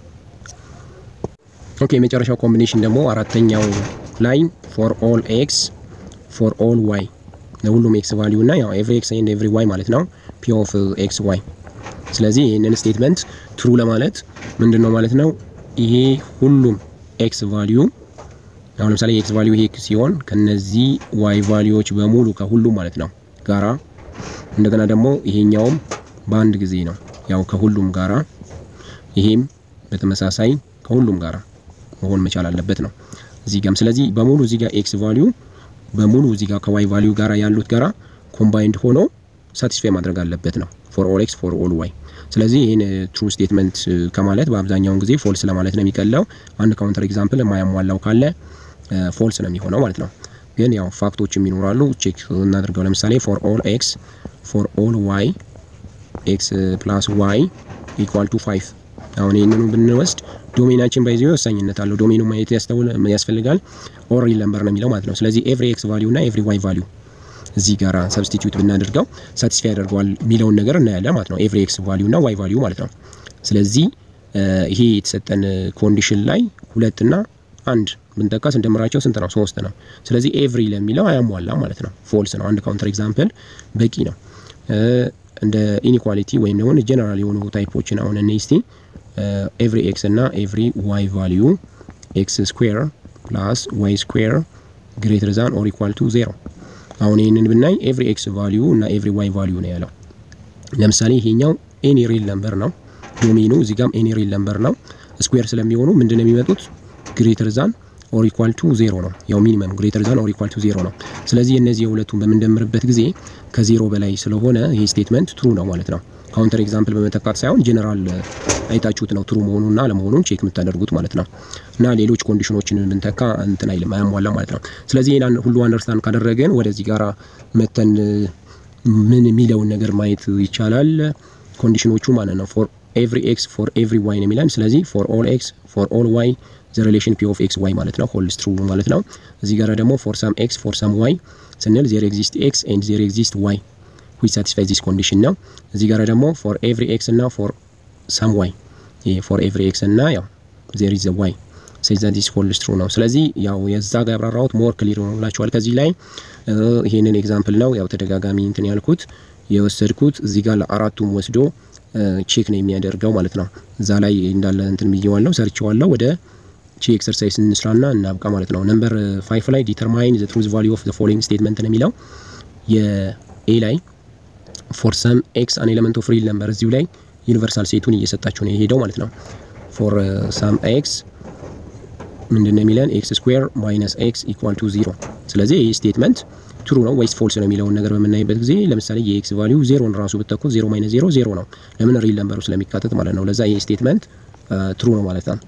ኦኬ የመጨረሻው ኮምቢኔሽን ደግሞ አራተኛው ላይ ፎር ኦል ኤክስ ፎር ኦል ዋይ ለሁሉም ኤክስ ቫሊዩ እና ያው ኤቭሪ ኤክስ ኤንድ ኤቭሪ ዋይ ማለት ነው ፒ ኦፍ ኤክስ ዋይ። ስለዚህ ይህንን ስቴትመንት ትሩ ለማለት ምንድን ነው ማለት ነው ይሄ ሁሉም ኤክስ ቫሊዩ አሁን ለምሳሌ የኤክስ ቫሊዩ ይሄ ሲሆን ከነዚህ ዋይ ቫሊዩዎች በሙሉ ከሁሉም ማለት ነው ጋራ እንደገና ደግሞ ይሄኛውም በአንድ ጊዜ ነው ያው ከሁሉም ጋራ ይሄም በተመሳሳይ ከሁሉም ጋራ መሆን መቻል አለበት ነው እዚህ ጋም። ስለዚህ በሙሉ እዚህ ጋር ኤክስ ቫሊዩ በሙሉ እዚህ ጋር ከዋይ ቫሊዩ ጋራ ያሉት ጋራ ኮምባይንድ ሆኖ ሳቲስፋይ ማድረግ አለበት ነው ፎር ኦል ኤክስ ፎር ኦል ዋይ። ስለዚህ ይህን ትሩ ስቴትመንት ከማለት በአብዛኛውን ጊዜ ፎልስ ለማለት ነው የሚቀለው። አንድ ካውንተር ኤግዛምፕል የማያሟላው ካለ ፎልስ ነው የሚሆነው ማለት ነው። ግን ያው ፋክቶችም ይኖራሉ ቼክ እናድርገው። ለምሳሌ ፎር ኦል ኤክስ ፎር ኦል ዋይ ኤክስ ፕላስ ዋይ ኢኳል ቱ ፋይቭ አሁን ይህንኑ ብንወስድ ዶሜናችን ባይዚ ወሳኝነት አለው። ዶሜኑ ማየት ያስፈልጋል። ኦር ሪል ነምበር ነው የሚለው ማለት ነው። ስለዚህ ኤቭሪ ኤክስ ቫሊዩ እና ኤቭሪ ዋይ ቫሊዩ እዚህ ጋር ሰብስቲቱት ብናደርገው ሳቲስፋይ ያደርገዋል የሚለውን ነገር እናያለን ማለት ነው። ኤቭሪ ኤክስ ቫሊዩ እና ዋይ ቫሊዩ ማለት ነው። ስለዚህ ይሄ የተሰጠን ኮንዲሽን ላይ ሁለትና አንድ ብንጠቃ ስንደምራቸው ስንት ነው? ሶስት ነው። ስለዚህ ኤቭሪ ለሚለው አያሟላ ማለት ነው። ፎልስ ነው። አንድ ካውንተር ኤግዛምፕል በቂ ነው። እንደ ኢኒኳሊቲ ወይም ደግሞ ጀነራል የሆኑ ታይፖችን አሁን እነ እስቲ ኤቭሪ ኤክስ እና ኤቭሪ ዋይ ቫሊዩ ኤክስ ስኩዌር ፕላስ ዋይ ስኩዌር ግሬተር ዛን ኦር ኢኳል ቱ ዜሮ። አሁን ይህንን ብናይ ኤቭሪ ኤክስ ቫሊዩ እና ኤቭሪ ዋይ ቫሊዩ ነው ያለው። ለምሳሌ ይሄኛው ኤኒ ሪል ነምበር ነው ዶሜኑ፣ እዚህ ጋም ኤኒ ሪል ነምበር ነው። ስኩዌር ስለሚሆኑ ምንድን ነው የሚመጡት ግሬተር ዛን ኦር ኢኳል ቱ ዜሮ ነው። ያው ሚኒመም ግሬተር ዛን ኦር ኢኳል ቱ ዜሮ ነው። ስለዚህ እነዚህ የሁለቱን በምንደምርበት ጊዜ ከዜሮ በላይ ስለሆነ ይህ ስቴትመንት ትሩ ነው ማለት ነው። ካውንተር ኤግዛምፕል በመተካት ሳይሆን ጀነራል አይታችሁት ነው ትሩ መሆኑና አለመሆኑን ቼክ የምታደርጉት ማለት ነው። እና ሌሎች ኮንዲሽኖችን ብንተካ እንትን አይልም አያሟላ ማለት ነው። ስለዚህ ይህን ሁሉ አንደርስታንድ ካደረገን ወደዚህ ጋራ መተን ምን የሚለውን ነገር ማየት ይቻላል። ኮንዲሽኖቹ ማለት ነው ፎር ኤቭሪ ኤክስ ፎር ኤቭሪ ዋይ ነው የሚለን። ስለዚህ ፎር ኦል ኤክስ ፎር ኦል ዋይ ዘ ሪሌሽን ፒ ኦፍ ኤክስ ዋይ ማለት ነው ሆልድስ ትሩ ማለት ነው። እዚህ ጋር ደግሞ ፎር ሳም ኤክስ ፎር ሳም ዋይ ስንል ዜር ኤግዚስት ኤክስ ኤንድ ዜር ኤግዚስት ዋይ ዊች ሳቲስፋይ ዚስ ኮንዲሽን ነው። እዚህ ጋር ደግሞ ፎር ኤቭሪ ኤክስ እና ፎር ሳም ዋይ ፎር ኤቭሪ ኤክስ እና ያው ዜር ኢዝ ዋይ ሴዛ ዲስ ሆልድስ ትሩ ነው። ስለዚህ ያው የዛ ጋር ያብራራሁት ሞር ክሊር ሆኖላችኋል። ከዚህ ላይ ይሄንን ኤግዛምፕል ነው ያው ተደጋጋሚ እንትን ያልኩት የወሰድኩት እዚህ ጋር ለአራቱም ወስዶ ቼክ ነው የሚያደርገው ማለት ነው። እዛ ላይ እንዳለ እንትን ብዬዋለሁ ሰርቼዋለሁ። ወደ ቺ ኤክሰርሳይዝ እንስራና እናብቃ ማለት ነው። ነምበር ፋይቭ ላይ ዲተርማይን ዘ ትሩዝ ቫሊዩ ኦፍ ዘ ፎሎዊንግ ስቴትመንት ነው የሚለው የኤ ላይ ፎር ሰም ኤክስ አን ኤሌመንት ኦፍ ሪል ነምበር እዚሁ ላይ ዩኒቨርሳል ሴቱን እየሰጣችሁ ነው የሄደው ማለት ነው። ፎር ሰም ኤክስ ምንድን ነው የሚለን ኤክስ ስኩዌር ማይነስ ኤክስ ኢኳል ቱ ዚሮ። ስለዚህ ይህ ስቴትመንት ትሩ ነው ወይስ ፎልስ ነው የሚለውን ነገር በምናይበት ጊዜ ለምሳሌ የኤክስ ቫሊዩ ዜሮን ራሱ ብትተኩት ዜሮ ማይነስ ዜሮ ዜሮ ነው። ለምን ሪል ነምበሩ ስለሚካተት ማለት ነው። ለዛ ይህ ስቴትመንት ትሩ ነው ማለት ነው።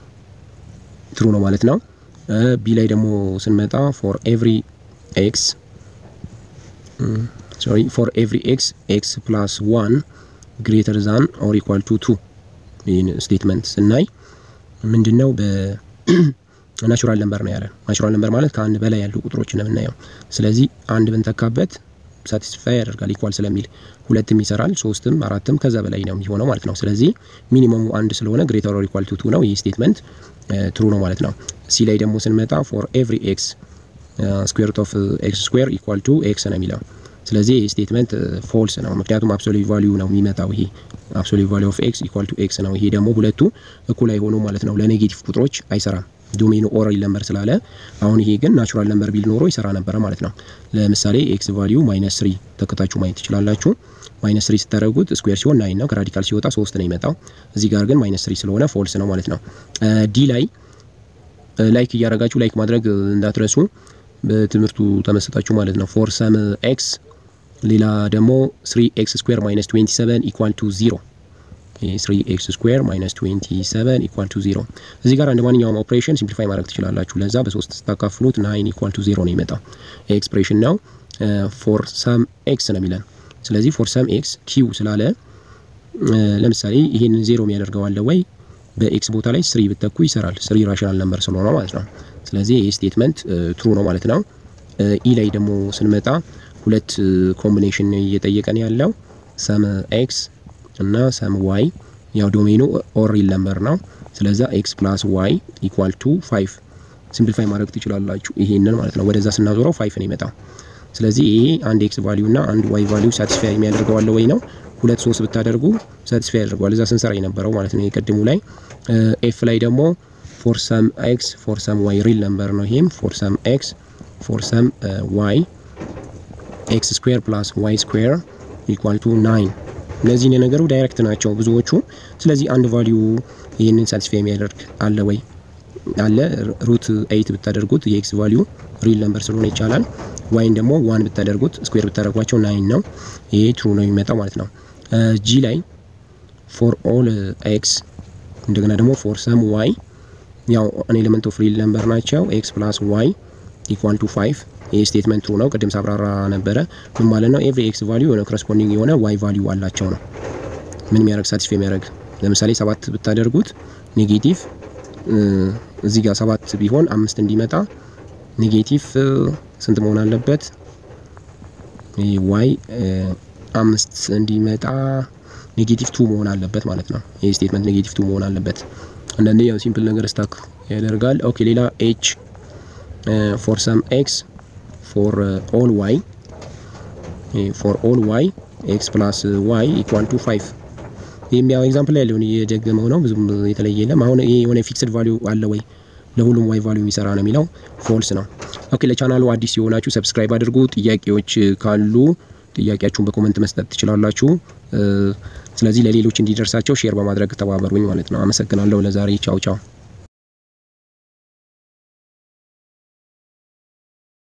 ትሩ ነው ማለት ነው። ቢ ላይ ደግሞ ስንመጣ ፎር ኤቭሪ ኤክስ ሶሪ ፎር ኤቭሪ ኤክስ ኤክስ ፕላስ ዋን ግሬተር ዛን ኦር ኢኳል ቱ ቱ ይህን ስቴትመንት ስናይ ምንድን ነው በናቹራል ነምበር ነው ያለን። ናቹራል ነምበር ማለት ከአንድ በላይ ያሉ ቁጥሮች ነው የምናየው። ስለዚህ አንድ ብንተካበት ሳቲስፋይ ያደርጋል ኢኳል ስለሚል ሁለትም ይሰራል፣ ሶስትም አራትም ከዛ በላይ ነው የሚሆነው ማለት ነው። ስለዚህ ሚኒመሙ አንድ ስለሆነ ግሬተር ኦር ኢኳል ቱ ቱ ነው። ይህ ስቴትመንት ትሩ ነው ማለት ነው። ሲ ላይ ደግሞ ስንመጣ ፎር ኤቭሪ ኤክስ ስኩዌር ሩት ኦፍ ኤክስ ስኩዌር ኢኳል ቱ ኤክስ ነው የሚለው። ስለዚህ ይህ ስቴትመንት ፎልስ ነው፣ ምክንያቱም አብሶሉት ቫሊዩ ነው የሚመጣው። ይሄ አብሶሉት ቫሊዩ ኦፍ ኤክስ ኢኳል ቱ ኤክስ ነው። ይሄ ደግሞ ሁለቱ እኩል አይሆኑ ማለት ነው። ለኔጌቲቭ ቁጥሮች አይሰራም ዶሜኑ ኦራል ነምበር ስላለ። አሁን ይሄ ግን ናቹራል ነምበር ቢል ኖሮ ይሰራ ነበረ ማለት ነው። ለምሳሌ ኤክስ ቫሊዩ ማይነስ ስሪ ተከታችሁ ማየት ትችላላችሁ። ማይነስ ስሪ ስታደረጉት ስኩዌር ሲሆን ናይን ነው። ከራዲካል ሲወጣ ሶስት ነው ይመጣው። እዚህ ጋር ግን ማይነስ ስሪ ስለሆነ ፎልስ ነው ማለት ነው። ዲ ላይ ላይክ እያደረጋችሁ ላይክ ማድረግ እንዳትረሱ በትምህርቱ ተመሰጣችሁ ማለት ነው። ፎር ሰም ኤክስ ሌላ ደግሞ ስሪ ኤክስ ስኩዌር ማይነስ ትዌንቲ ሰቨን ኢኳል ቱ ዚሮ ስሪ ኤክስ ስኩዌር ማይነስ ትዌንቲ ሰቨን ኢኳል ቱ ዚሮ። እዚህ ጋር እንደ ማንኛውም ኦፕሬሽን ሲምፕሊፋይ ማድረግ ትችላላችሁ። ለዛ በሶስት ስታካፍሉት ናይን ኢኳል ቱ ዚሮ ነው ይመጣው። ኤክስፕሬሽን ነው ፎር ሰም ኤክስ ነው የሚለን። ስለዚህ ፎር ሰም ኤክስ ኪው ስላለ ለምሳሌ ይሄንን ዜሮ የሚያደርገው አለ ወይ? በኤክስ ቦታ ላይ ስሪ ብተኩ ይሰራል። ስሪ ራሽናል ነምበር ስለሆነ ማለት ነው። ስለዚህ ይህ ስቴትመንት ትሩ ነው ማለት ነው። ኢ ላይ ደግሞ ስንመጣ ሁለት ኮምቢኔሽን እየጠየቀን ያለው ሰም ኤክስ እና ሰም ዋይ ያው ዶሜኑ ኦር ሪል ነምበር ነው። ስለዛ ኤክስ ፕላስ ዋይ ኢኳል ቱ ፋይቭ ሲምፕሊፋይ ማድረግ ትችላላችሁ። ይሄንን ማለት ነው። ወደዛ ስናዞረው ፋይቭ ነው ይመጣው። ስለዚህ ይሄ አንድ ኤክስ ቫሊዩ እና አንድ ዋይ ቫሊዩ ሳቲስፋይ የሚያደርገው አለ ወይ ነው። ሁለት ሶስት ብታደርጉ ሳቲስፋይ ያደርገዋል። እዛ ስንሰራ የነበረው ማለት ነው የቀድሙ ላይ። ኤፍ ላይ ደግሞ ፎር ሰም ኤክስ ፎር ሰም ዋይ ሪል ነምበር ነው። ይሄም ፎር ሰም ኤክስ ፎር ሰም ዋይ ኤክስ ስኩዌር ፕላስ ዋይ ስኩዌር ኢኳል ቱ ናይን። እነዚህ የነገሩ ዳይሬክት ናቸው ብዙዎቹ። ስለዚህ አንድ ቫሊዩ ይህንን ሳቲስፋይ የሚያደርግ አለ ወይ አለ። ሩት ኤይት ብታደርጉት የኤክስ ቫሊዩ ሪል ነምበር ስለሆነ ይቻላል። ዋይን ደግሞ ዋን ብታደርጉት ስኩዌር ብታደርጓቸው ናይን ነው። ይሄ ትሩ ነው የሚመጣው ማለት ነው። ጂ ላይ ፎር ኦል ኤክስ እንደገና ደግሞ ፎር ሰም ዋይ ያው ኤሌመንት ኦፍ ሪል ነምበር ናቸው። ኤክስ ፕላስ ዋይ ኢኳል ቱ ፋይቭ ይህ ስቴትመንት ትሩ ነው። ቅድም ሳብራራ ነበረ። ምን ማለት ነው? ኤቭሪ ኤክስ ቫሊዩ የሆነ ኮረስፖንዲንግ የሆነ ዋይ ቫሊዩ አላቸው ነው። ምን የሚያደርግ ሳቲስፋይ የሚያደርግ ለምሳሌ ሰባት ብታደርጉት ኔጌቲቭ እዚህ ጋር ሰባት ቢሆን አምስት እንዲመጣ ኔጌቲቭ ስንት መሆን አለበት? ዋይ አምስት እንዲመጣ ኔጌቲቭ ቱ መሆን አለበት ማለት ነው። ይህ ስቴትመንት ኔጌቲቭ ቱ መሆን አለበት። አንዳንዴ ያው ሲምፕል ነገር ስታክ ያደርጋል። ኦኬ ሌላ ኤች ፎር ሰም ኤክስ ፎር ኦል ዋይ ፎር ኦል ዋይ ኤክስ ፕላስ ዋይ ኢኳል ቱ ፋይቭ ይህም ያው ኤግዛምፕል ላይ ያለውን እየደገመው ነው። ብዙም የተለየ የለም። አሁን ይሄ የሆነ ፊክስድ ቫሊዩ አለ ወይ ለሁሉም ዋይ ቫሊዩ የሚሰራ ነው የሚለው ፎልስ ነው። ኦኬ ለቻናሉ አዲስ የሆናችሁ ሰብስክራይብ አድርጉ። ጥያቄዎች ካሉ ጥያቄያችሁን በኮመንት መስጠት ትችላላችሁ። ስለዚህ ለሌሎች እንዲደርሳቸው ሼር በማድረግ ተባበሩኝ ማለት ነው። አመሰግናለሁ። ለዛሬ ቻው ቻው።